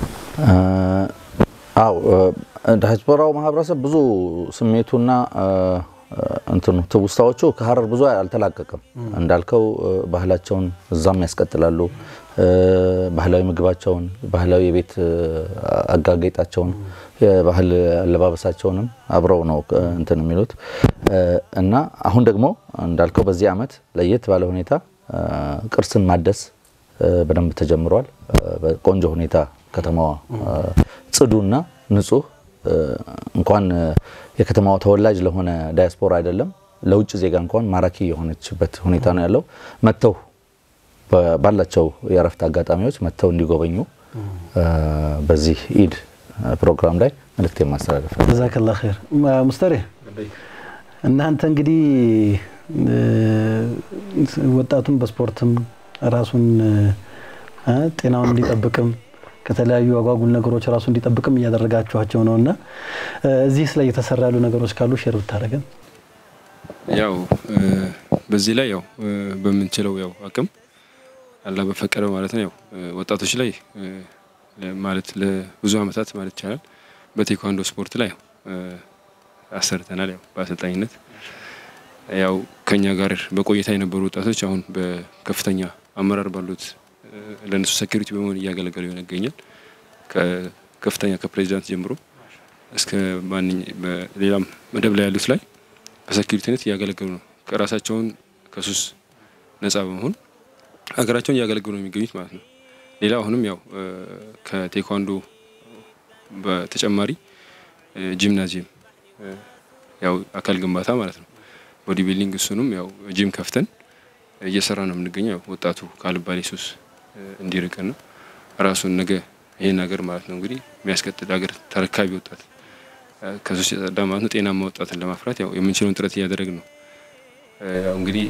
አው ዲያስፖራው ማህበረሰብ ብዙ ስሜቱና እ፣ እንትኑ ትውስታዎቹ ከሀረር ብዙ አልተላቀቅም። እንዳልከው እ፣ ባህላቸውን እዛም ያስቀጥላሉ። እ፣ ባህላዊ ምግባቸውን፣ ባህላዊ የቤት እ፣ አጋጌጣቸውን፣ የባህል አለባበሳቸውንም አብረው ነው እ፣ እንትን የሚሉት እ፣ እና አሁን ደግሞ እንዳልከው በዚህ አመት ለየት ባለ ሁኔታ እ፣ ቅርስን ማደስ እ፣ በደንብ ተጀምሯል። እ፣ በቆንጆ ሁኔታ ከተማዋ እ፣ ጽዱና ንጹህ እ፣ እንኳን እ፣ የከተማዋ ተወላጅ ለሆነ ዳያስፖራ አይደለም ለውጭ ዜጋ እንኳን ማራኪ የሆነችበት ሁኔታ ነው ያለው። መጥተው በ- ባላቸው የእረፍት አጋጣሚዎች መጥተው እንዲጎበኙ እ፣ በዚህ ኢድ እ፣ ፕሮግራም ላይ መልእክት የማስተላለፍ ነው። ጀዛከላ ኸይር ማ- ሙስተሬ እናንተ እንግዲህ እ፣ ወጣቱን በስፖርትም ራሱን እ፣ ጤናውን እንዲጠብቅም ከተለያዩ አጓጉል ነገሮች ራሱ እንዲጠብቅም እያደረጋችኋቸው ነው እና እ፣ እዚህ ላይ የተሰራ ያሉ ነገሮች ካሉ ሼር ብታደረገን ያው እ፣ በዚህ ላይ ያው እ፣ በምንችለው ያው አቅም አላህ በፈቀደው ማለት ነው ያው እ፣ ወጣቶች ላይ እ፣ ለ- ማለት ለብዙ አመታት ማለት ይቻላል በቴኳንዶ ስፖርት ላይ ያው እ፣ አሰርተናል። ያው በአሰልጣኝነት ያው ከኛ ጋር በቆይታ የነበሩ ወጣቶች አሁን በከፍተኛ አመራር ባሉት እ፣ ለእነሱ ሴኩሪቲ በመሆን እያገለገሉ ይገኛል። ከከፍተኛ ከፕሬዚዳንት ጀምሮ እስከ ማንኛ በሌላም መደብ ላይ ያሉት ላይ በሴኩሪቲነት እያገለገሉ ነው። ከራሳቸውን ከሱስ ነጻ በመሆን ሀገራቸውን እያገለገሉ ነው የሚገኙት ማለት ነው። ሌላ አሁንም ያው እ፣ ከቴኳንዶ በተጨማሪ እ፣ ጂምናዚየም እ፣ ያው አካል ግንባታ ማለት ነው ቦዲ ቢልዲንግ እሱንም ያው ጂም ከፍተን እየሰራ ነው የምንገኘው። ያው ወጣቱ ካልባሌ ሱስ እ፣ እንዲርቅና ራሱን ነገ ይሄን ሀገር ማለት ነው እንግዲህ የሚያስቀጥል ሀገር ተረካቢ ወጣት እ፣ ከሱስ የጸዳ ማለት ነው ጤናማ ወጣትን ለማፍራት ያው የምንችለውን ጥረት እያደረግን ነው። እ፣ ያው እንግዲህ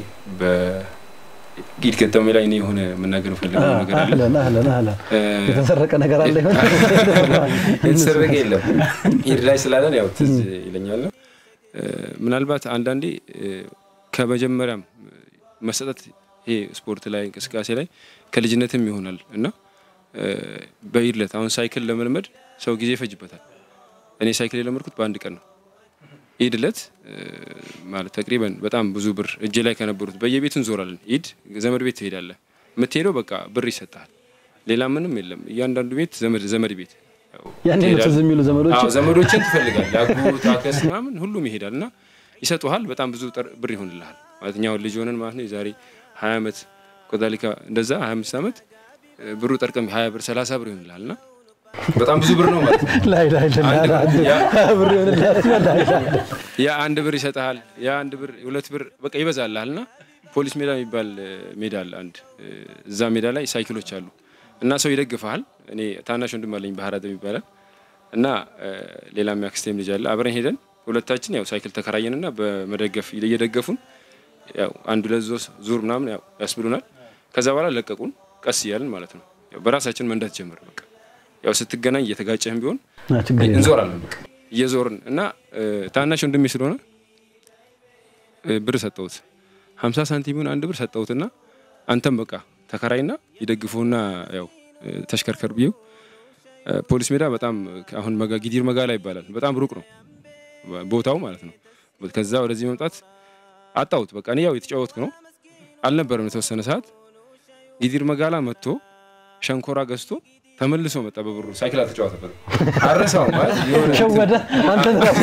በኢድ ገጠሜ ላይ እኔ የሆነ መናገር ፈልገው ነገር አለ። አህለን አህለን አህለን እ፣ የተሰረቀ ነገር አለ ይሆን? የተሰረቀ የለም። ኢድ ላይ ስላለን ያው ትዝ ይለኛል ነው። እ፣ ምናልባት አንዳንዴ እ፣ ከመጀመሪያም መሰጠት ይሄ ስፖርት ላይ እንቅስቃሴ ላይ ከልጅነትም ይሆናል እና እ፣ በኢድ ዕለት አሁን ሳይክል ለመልመድ ሰው ጊዜ ይፈጅበታል። እኔ ሳይክል የለመድኩት በአንድ ቀን ነው። ኢድ ዕለት እ፣ ማለት ተቅሪበን በጣም ብዙ ብር እጄ ላይ ከነበሩት በየቤቱ እንዞራለን። ኢድ ዘመድ ቤት ትሄዳለህ። የምትሄደው በቃ ብር ይሰጣል። ሌላ ምንም የለም። እያንዳንዱ ቤት ዘመድ ዘመድ ቤት ያው ያኔ ነው ትዝ የሚሉ ዘመዶች አዎ ዘመዶችን ትፈልጋለህ። አጎት፣ አክስት ምናምን ሁሉም ይሄዳል እና ይሰጡሃል። በጣም ብዙ ጠር- ብር ይሆንልሃል ማለት እኛ አሁን ልጅ ሆነን ማለት ነው የዛሬ ሀያ ዓመት ኮዛሊካ እንደዛ ሀያ አምስት ዓመት እ፣ ብሩ ጠርቀም ሀያ ብር ሰላሳ ብር ይሆንልሃል እና በጣም ብዙ ብር ነው ማለት ነው። ላይ ላይ አንድ ብር- ያ- ብር ይሆንልሃል ላይ ላይ ያ አንድ ብር ይሰጥሃል። ያ አንድ ብር ሁለት ብር በቃ ይበዛልሃል። እና ፖሊስ ሜዳ የሚባል እ፣ ሜዳ አለ አንድ እ፣ እዛ ሜዳ ላይ ሳይክሎች አሉ እና ሰው ይደግፈሃል። እኔ ታናሽ ወንድም አለኝ ባህር አደም ይባላል እና እ፣ ሌላ የሚያክስቴም ልጅ አለ። አብረን ሄደን ሁለታችን ያው ሳይክል ተከራየንና በመደገፍ እየደገፉን ያው አንድ ሁለት ዞ- ዙር ምናምን ያው ያስብሉናል። ከዛ በኋላ ለቀቁን ቀስ እያልን ማለት ነው። ያው በራሳችን መንዳት ጀመር። በቃ ያው ስትገናኝ እየተጋጨህም ቢሆን ና፣ ችግር የለም። እንዞራለን በቃ እየዞርን እና እ፣ ታናሽ ወንድሜ ስለሆነ እ፣ ብር ሰጠሁት። ሀምሳ ሳንቲሙን አንድ ብር ሰጠሁትና አንተም በቃ ተከራይና ይደግፉና ያው እ፣ ተሽከርከር ብዬው እ፣ ፖሊስ ሜዳ በጣም አሁን መጋ ጊዲር መጋላ ይባላል። በጣም ሩቅ ነው ቦታው ማለት ነው። ከዛ ወደዚህ መምጣት አጣሁት። በቃ እኔ ያው የተጫወትኩ ነው አልነበረም። የተወሰነ ሰዓት ጊዲር መጋላ መጥቶ ሸንኮራ ገዝቶ ተመልሶ መጣ በብሩ። ሳይክል አልተጫወተበትም። አረሳውም ማለት የሆነ ሸወደ አንተ ራሱ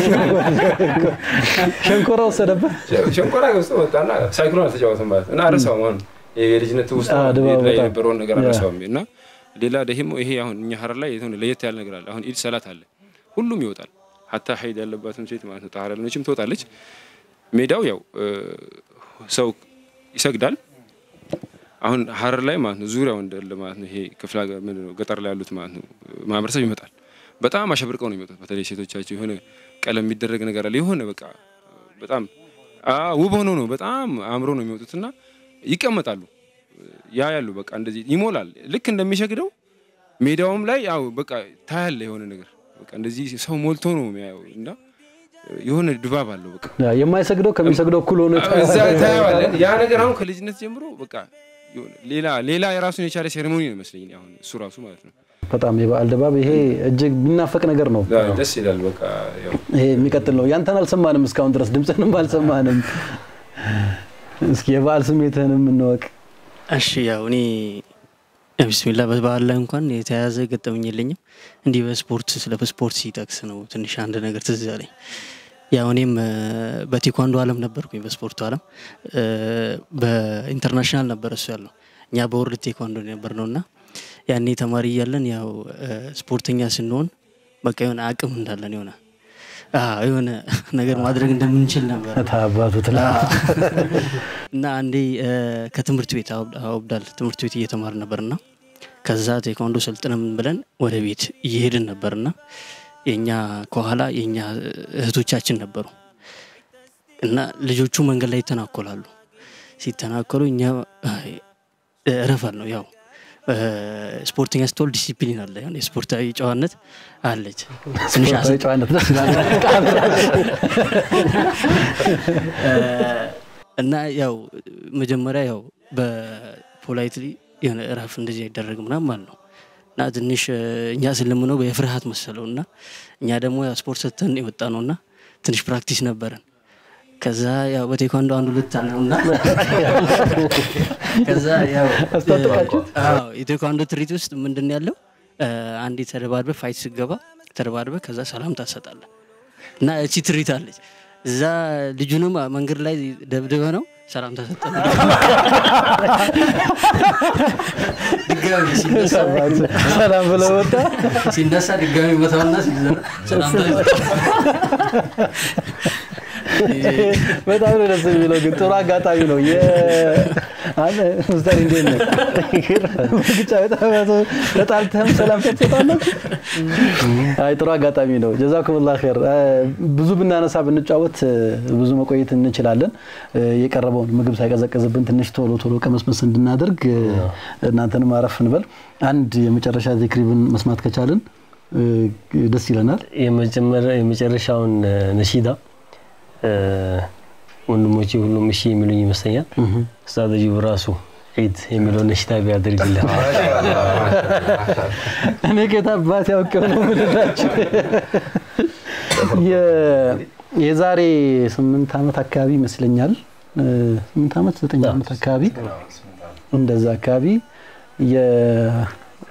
ሸንኮራ ወሰደበት ሸንኮራ ገዝቶ መጣና ሳይክሉን አልተጫወተም ማለት እና አረሳውም። አሁን የልጅነት ውስጥ አዎ፣ ድባቡ ላይ በጣም። የነበረውን ነገር ያ። አረሳውም። እና ሌላ ደግሞ ይሄ አሁን እኛ ሀረር ላይ የሆነ ለየት ያለ ነገር አለ። አሁን ኢድ ሰላት አለ፣ ሁሉም ይወጣል። ሀታ ሀይድ ያለባትም ሴት ማለት ነው ጣህራ ያለችም ትወጣለች። ሜዳው ያው እ፣ ሰው ይሰግዳል። አሁን ሀረር ላይ ማለት ነው ዙሪያው እንዳለ ማለት ነው ይሄ ክፍለ ሀገር ምንድን ነው ገጠር ላይ ያሉት ማለት ነው ማህበረሰብ ይመጣል። በጣም አሸብርቀው ነው የሚመጡት። በተለይ ሴቶቻቸው የሆነ ቀለም የሚደረግ ነገር አለ የሆነ በቃ በጣም አዎ፣ ውብ ሆኖ ነው በጣም አምሮ ነው የሚወጡትና ይቀመጣሉ። ያ ያሉ በቃ እንደዚህ ይሞላል። ልክ እንደሚሸግደው ሜዳውም ላይ ያው በቃ ታያለ የሆነ ነገር በቃ እንደዚህ ሰው ሞልቶ ነው የሚያየው እና የሆነ ድባብ አለው በቃ ያ፣ የማይሰግደው ከሚሰግደው እኩል ሆኖ እዛ ታየዋለህ። ያ ነገር አሁን ከልጅነት ጀምሮ በቃ የሆነ ሌላ ሌላ የራሱን የቻለ ሴሬሞኒ ነው ይመስለኝ አሁን እሱ ራሱ ማለት ነው። በጣም የበዓል ድባብ ይሄ እጅግ የሚናፈቅ ነገር ነው። ደስ ይላል። በቃ ያው ይሄ የሚቀጥል ነው። ያንተን አልሰማንም እስካሁን ድረስ ድምፅህንም አልሰማንም። እስኪ የበዓል ስሜትህንም እንወቅ። እሺ ያው እኔ ቢስሚላ በበዓል ላይ እንኳን የተያያዘ ገጠመኝ የለኝም። እንዲህ በስፖርት ስለ ስፖርት ሲጠቅስ ነው ትንሽ አንድ ነገር ትዝ ያለኝ። ያው እኔም እ፣ በቴኳንዶ ዓለም ነበርኩኝ በስፖርቱ ዓለም እ፣ በኢንተርናሽናል ነበር እሱ ያለው እኛ በወርልድ ቴኳንዶ ነበር ነው እና ያኔ ተማሪ እያለን ያው እ፣ ስፖርተኛ ስንሆን በቃ የሆነ አቅም እንዳለን የሆነ አዎ፣ የሆነ ነገር ማድረግ እንደምንችል ነበር ታባቱ ትላ እና አንዴ እ፣ ከትምህርት ቤት አውብ- አውብዳል ትምህርት ቤት እየተማር ነበርና ከዛ ቴኳንዶ ሰልጥነን ብለን ወደ ቤት እየሄድን ነበርና የኛ ከኋላ የኛ እህቶቻችን ነበሩ እና ልጆቹ መንገድ ላይ ይተናኮላሉ። ሲተናኮሉ እኛ አይ፣ እረፈል ነው ያው እ፣ ስፖርተኛ ስትሆን ዲሲፕሊን አለ፣ የሆነ የስፖርታዊ ጨዋነት አለች። ትንሽ አስ- ስፖርታዊ ጨዋነት ደስ ይላል። እ፣ እና ያው መጀመሪያ ያው በፖላይትሊ የሆነ እረፍ እንደዚህ አይደረግ ምናምን ማለት ነው እና ትንሽ እ፣ እኛ ስለምነው የፍርሃት መሰለው እና እኛ ደግሞ ያው ስፖርት ሰተን የወጣ ነው እና ትንሽ ፕራክቲስ ነበረን። ከዛ ያው በቴኳንዶ አንድ ሁለት አለው እና ከዛ ያው አስታጠቃችሁት? አዎ የቴኳንዶ ትርኢት ውስጥ ምንድን ነው ያለው እ፣ አንዴ ተደባድበ ፋይት ስገባ ተደባድበ ከዛ ሰላምታ ትሰጣለህ እና እቺ ትርኢት አለች። እዛ ልጁንም መንገድ ላይ ደብድበ ነው ሰላምታ ሰጠ ድጋሚ ሲነሳ ሰላም ብለው ወጣ። ሲነሳ ድጋሚ ቦታውና ሲዘራ ሰላምታ በጣም ነው ደስ የሚለው። ግን ጥሩ አጋጣሚ ነው። አንተ ሙስታር እንዴት ነው? ግጫ በጣም ተጣልተህም ሰላም ትሰጣለህ። አይ ጥሩ አጋጣሚ ነው። ጀዛኩሙላህ ኸይር። ብዙ ብናነሳ ብንጫወት ብዙ መቆየት እንችላለን። የቀረበውን ምግብ ሳይቀዘቅዝብን ትንሽ ቶሎ ቶሎ ቀመስመስ እንድናደርግ እናንተንም አረፍ እንበል። አንድ የመጨረሻ ዚክሪብን መስማት ከቻልን ደስ ይለናል። የመጨረሻውን ነሺዳ ወንድሞቼ ሁሉም እሺ የሚሉኝ ይመስለኛል። ኡስታዝ ጅብ ራሱ ዒድ የሚለውን ነሽዳ ቢያደርግልን እኔ ጌታ አባት ያውቀው ነው የምልላችሁ። የዛሬ ስምንት ዓመት አካባቢ ይመስለኛል ስምንት ዓመት ዘጠኝ ዓመት አካባቢ እንደዛ አካባቢ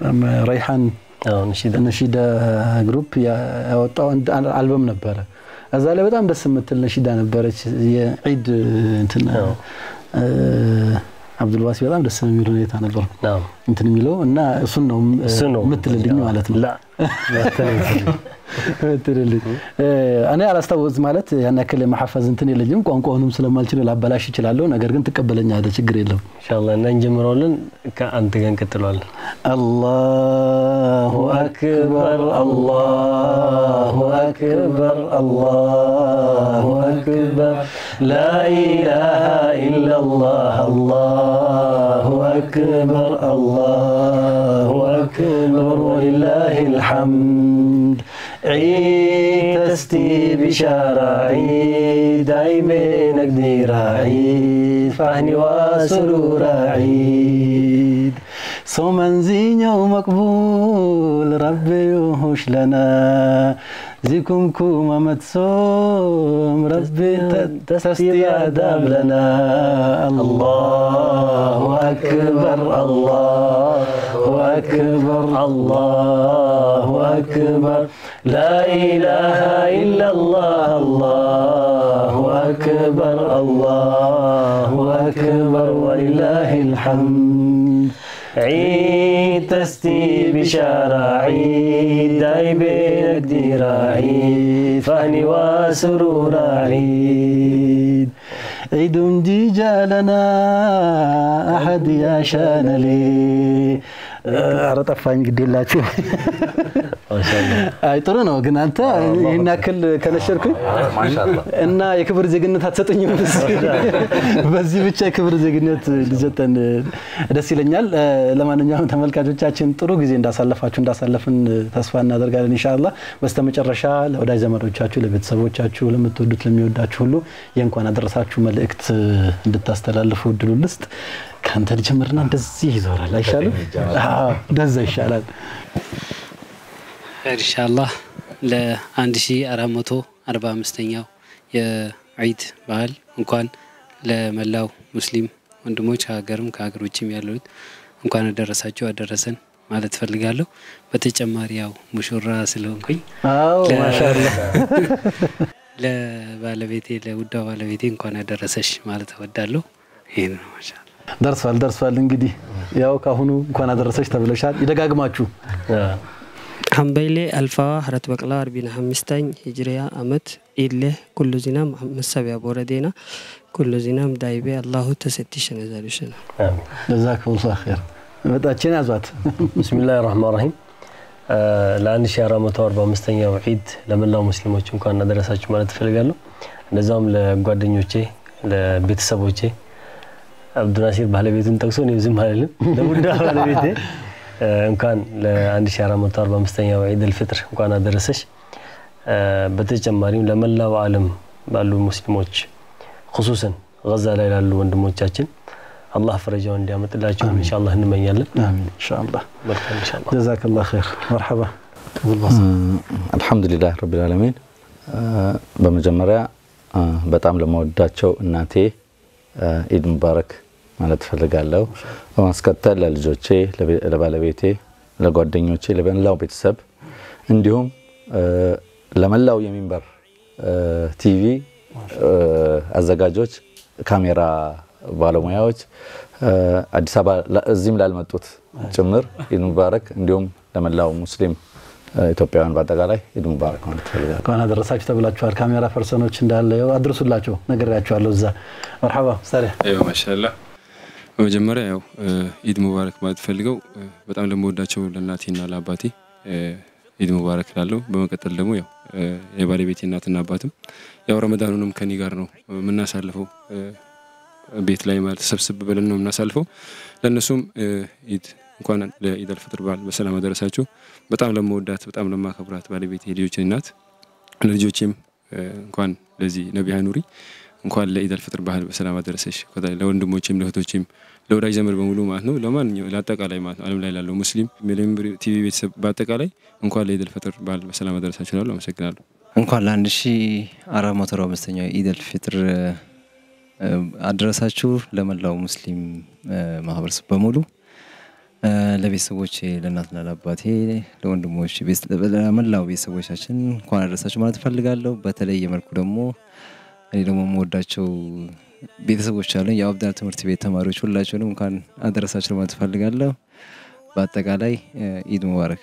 የረይሓን ነሺዳ ግሩፕ ያወጣው አልበም ነበረ እዛ ላይ በጣም ደስ የምትል ነሺዳ ነበረች። የዒድ እንትን እ፣ አብዱልዋሲ በጣም ደስ የሚል ሁኔታ ነበር ናም እንትን የሚለው እና እሱን ነው እሱ ነው የምትልልኝ ማለት ነው ላ ምትልልኝ እ፣ እኔ አላስታወስ ማለት ያን ያክል የመሐፈዝ እንትን የለኝም። ቋንቋውንም ስለማልችል ላበላሽ እችላለሁ። ነገር ግን ትቀበለኛለህ፣ ችግር የለም። ኢንሻአላህ እና እንጀምረዋለን። ከአንተ ጋር እንቀጥለዋለን። አላሁ አክበር አላሁ አክበር አላሁ አክበር ላኢላሃ ኢላላህ አላሁ አክበር አላሁ አክበር ወሊላሂል ሐምድ عيد تستي بشارة عيد أي بينك ديرة عيد فهني وسرور عيد صوما زينة ومقبول ربي يوهش لنا زيكم كوما متصوم ربي تستي آداب لنا الله أكبر الله أكبر الله أكبر لا إله إلا الله الله أكبر الله أكبر ولله الحمد عيد تستي بشارة عيد أي بينك ديرة عيد فهني وسرور عيد عيد جيجا لنا أحد يا شان لي ኧረ ጠፋኝ ግድ የላችሁ አይ ጥሩ ነው ግን አንተ ይህን ያክል ከነሸርኩኝ እና የክብር ዜግነት አትሰጠኝም በዚህ ብቻ የክብር ዜግነት ሊሰጠን ደስ ይለኛል ለማንኛውም ተመልካቾቻችን ጥሩ ጊዜ እንዳሳለፋችሁ እንዳሳለፍን ተስፋ እናደርጋለን ኢንሻአላህ በስተመጨረሻ ለወዳጅ ዘመዶቻችሁ ለቤተሰቦቻችሁ ለምትወዱት ለሚወዳችሁ ሁሉ የእንኳን አደረሳችሁ መልእክት እንድታስተላልፉ እድሉ ልስጥ ከአንተ ልጀምርና እንደዚህ ይዞራል አይሻልም እንደዛ ይሻላል ኢንሻአላህ ለ1445ኛው የዒድ በዓል እንኳን ለመላው ሙስሊም ወንድሞች ከሀገርም ከሀገር ውጭም ያሉት እንኳን አደረሳችሁ አደረሰን ማለት ፈልጋለሁ። በተጨማሪ ያው ሙሽራ ስለሆንኩኝ አዎ ማሻአላህ ለባለቤቴ ለውዷ ባለቤቴ እንኳን አደረሰሽ ማለት እወዳለሁ። ይህን ነው ማሻአላህ። ደርሷል ደርሷል። እንግዲህ ያው ካሁኑ እንኳን አደረሰች ተብለሻል። ይደጋግማችሁ ሀምበይሌ አልፋዋ ሀረት በቅላ አርቢና ሀሚስታኝ ሂጅሪያ አመት ኢሌ ኩሉ ዚናም መሰቢያ ቦረዴና ኩሉ ዚናም ዳይቤ አላሁ ተሰቲሸነ ዛሉሸነ ጀዛኩሙላህ ኸይር። መጣችን ያዟት። ብስሚላህ ራህማን ራሂም ለ1445ኛው ዒድ ለመላው ሙስሊሞች እንኳን አደረሳችሁ ማለት እፈልጋለሁ። እንደዛውም ለጓደኞቼ፣ ለቤተሰቦቼ አብዱናሲር ባለቤቱን ጠቅሶ እኔ ዝም አልልም። ለቡዳ ባለቤቴ እንኳን ለ1445ኛው ዒድ አልፍጥር እንኳን አደረሰሽ። በተጨማሪም ለመላው ዓለም ባሉ ሙስሊሞች ሁሱሰን ገዛ ላይ ላሉ ወንድሞቻችን አላህ ፈረጃውን እንዲያመጥላቸው ኢንሻአላህ እንመኛለን። አሚን ኢንሻአላህ። መልካም ኢንሻአላህ። ጀዛከላህ ኸይር። መርሐባ አልሐምዱሊላህ ረቢል ዓለሚን። በመጀመሪያ በጣም ለመወዳቸው እናቴ ኢድ ሙባረክ ማለት እፈልጋለሁ። በማስከተል ለልጆቼ፣ ለባለቤቴ፣ ለጓደኞቼ፣ ለመላው ቤተሰብ እንዲሁም ለመላው የሚንበር ቲቪ አዘጋጆች፣ ካሜራ ባለሙያዎች፣ አዲስ አበባ እዚህም ላልመጡት ጭምር ኢድ ሙባረክ እንዲሁም ለመላው ሙስሊም ኢትዮጵያውያን በአጠቃላይ ኢድ ሙባረክ ማለት እፈልጋለሁ። እንኳን አደረሳችሁ ተብላችኋል። ካሜራ ፐርሰኖች እንዳለ ያው አድርሱላቸው ነግሬያቸዋለሁ። እዛ መርሐባ ሳሪያ አይዋ ማሻአላህ። በመጀመሪያ ያው ኢድ ሙባረክ ማለት ፈልገው በጣም ለመወዳቸው ለእናቴና ለአባቴ ኢድ ሙባረክ ላለው። በመቀጠል ደግሞ ያው የባለቤቴ እናትና አባትም ያው ረመዳኑንም ከኔ ጋር ነው የምናሳልፈው ቤት ላይ ማለት ሰብስብ ብለን ነው የምናሳልፈው። ለእነሱም ኢድ እንኳን ለኢድ አልፈጥር በዓል በሰላም አደረሳችሁ። በጣም ለመወዳት በጣም ለማከብራት ባለቤቴ የልጆች እናት ለልጆቼም እንኳን ለዚህ ነቢያ ኑሪ እንኳን ለኢድ አልፈጥር በዓል በሰላም አደረሰሽ። ለወንድሞቼም ለእህቶቼም ለወዳጅ ዘመድ በሙሉ ማለት ነው ለማንኛው ለአጠቃላይ ማለት ነው ዓለም ላይ ላለው ሙስሊም ሚሊዮን ቲቪ ቤተሰብ በአጠቃላይ እንኳን ለኢድ አልፈጥር በዓል በሰላም አደረሳችሁ እላለሁ። አመሰግናለሁ። እንኳን ለአንድ ሺ አራት መቶ አርባ አምስተኛው ኢድ አልፊጥር አደረሳችሁ ለመላው ሙስሊም ማህበረሰብ በሙሉ ለቤተሰቦቼ ለእናትና ለአባቴ፣ ለወንድሞች፣ ለመላው ቤተሰቦቻችን እንኳን አደረሳችሁ ማለት እፈልጋለሁ። በተለየ መልኩ ደግሞ እኔ ደግሞ የምወዳቸው ቤተሰቦች አሉኝ። የአብዳል ትምህርት ቤት ተማሪዎች ሁላቸውንም እንኳን አደረሳችሁ ማለት እፈልጋለሁ። በአጠቃላይ ኢድ ሙባረክ።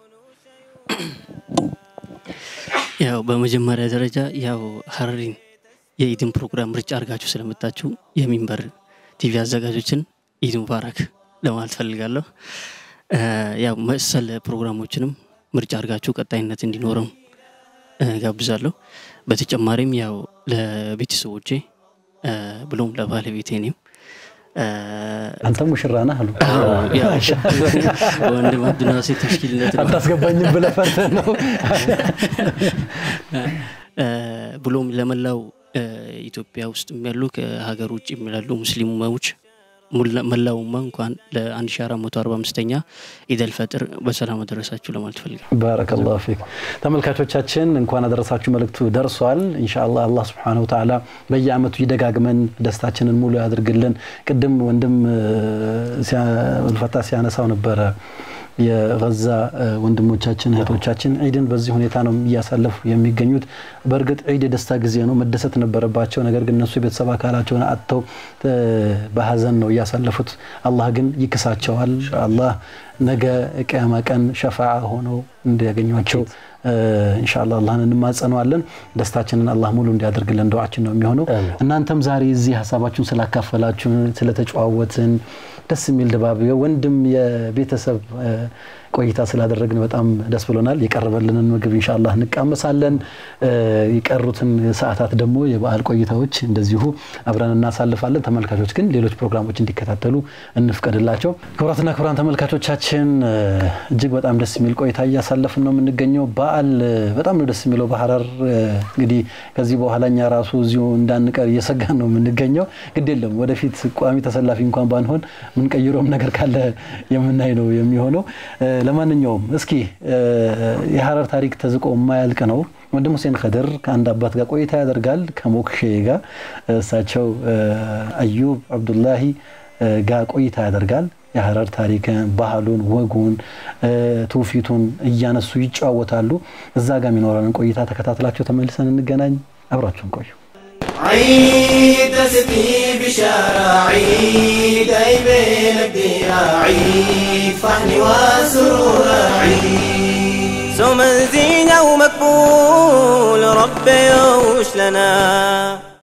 ያው በመጀመሪያ ደረጃ ያው ሀረሪን የኢድን ፕሮግራም ምርጫ አድርጋችሁ ስለመጣችሁ የሚንበር ቲቪ አዘጋጆችን ኢድ ሙባረክ ለማለት ፈልጋለሁ። ያው መሰል ፕሮግራሞችንም ምርጫ አድርጋችሁ ቀጣይነት እንዲኖረው ጋብዛለሁ። በተጨማሪም ያው ለቤተሰቦቼ ብሎም ለባለቤቴ እኔም አንተ ሙሽራ ነህ አሉ። ወንድም አብዱናሴር ተሽኪልነት ነው አታስገባኝም ብለህ ፈርተህ ነው። ብሎም ለመላው ኢትዮጵያ ውስጥ ያሉ ከሀገር ውጭ ያሉ ሙስሊሞች መላውማ እንኳን ለ1445ኛ ኢደል ፈጥር በሰላም አደረሳችሁ ለማለት ፈልጋል። ባረከላሁ ፊክ። ተመልካቾቻችን እንኳን አደረሳችሁ መልእክቱ ደርሷል። ኢንሻአላህ አላህ ሱብሓነሁ ወተዓላ በየአመቱ ይደጋግመን ደስታችንን ሙሉ ያድርግልን። ቅድም ወንድም ልፈታ ሲያነሳው ነበረ የገዛ ወንድሞቻችን እህቶቻችን ዒድን በዚህ ሁኔታ ነው እያሳለፉ የሚገኙት። በእርግጥ ዒድ የደስታ ጊዜ ነው፣ መደሰት ነበረባቸው። ነገር ግን እነሱ የቤተሰብ አካላቸውን አጥተው በሀዘን ነው እያሳለፉት። አላህ ግን ይክሳቸዋል። አላህ ነገ ቅያማ ቀን ሸፋዓ ሆነው እንዲያገኟቸው ኢንሻአላህ አላህን እንማጸነዋለን። ደስታችንን አላህ ሙሉ እንዲያደርግልን ዱዓችን ነው የሚሆነው። እናንተም ዛሬ እዚህ ሀሳባችሁን ስላካፈላችሁ ስለተጨዋወትን ደስ የሚል ድባብ ወንድም የቤተሰብ ቆይታ ስላደረግን በጣም ደስ ብሎናል። የቀረበልንን ምግብ ኢንሻአላህ እንቃመሳለን። የቀሩትን ሰዓታት ደግሞ የበዓል ቆይታዎች እንደዚሁ አብረን እናሳልፋለን። ተመልካቾች ግን ሌሎች ፕሮግራሞች እንዲከታተሉ እንፍቀድላቸው። ክቡራትና ክቡራን ተመልካቾቻችን እጅግ በጣም ደስ የሚል ቆይታ እያሳለፍን ነው የምንገኘው። በዓል በጣም ነው ደስ የሚለው በሀረር እንግዲህ ከዚህ በኋላ እኛ ራሱ እዚሁ እንዳንቀር እየሰጋን ነው የምንገኘው። ግድ የለም ወደፊት ቋሚ ተሰላፊ እንኳን ባንሆን ምንቀይረውም ነገር ካለ የምናይ ነው የሚሆነው። ለማንኛውም እስኪ የሀረር ታሪክ ተዝቆ የማያልቅ ነው። ወንድም ሁሴን ከድር ከአንድ አባት ጋር ቆይታ ያደርጋል ከሞክሼ ጋር እሳቸው አዩብ አብዱላሂ ጋር ቆይታ ያደርጋል። የሀረር ታሪክን፣ ባህሉን፣ ወጉን፣ ትውፊቱን እያነሱ ይጫወታሉ። እዛ ጋር የሚኖረንን ቆይታ ተከታትላቸው ተመልሰን እንገናኝ። አብራችሁን ቆዩ። عيد تسقي بشارة عيد أي بين الديرة عيد فحن وسرور عيد سوما زينة ومقبول ربي يوش لنا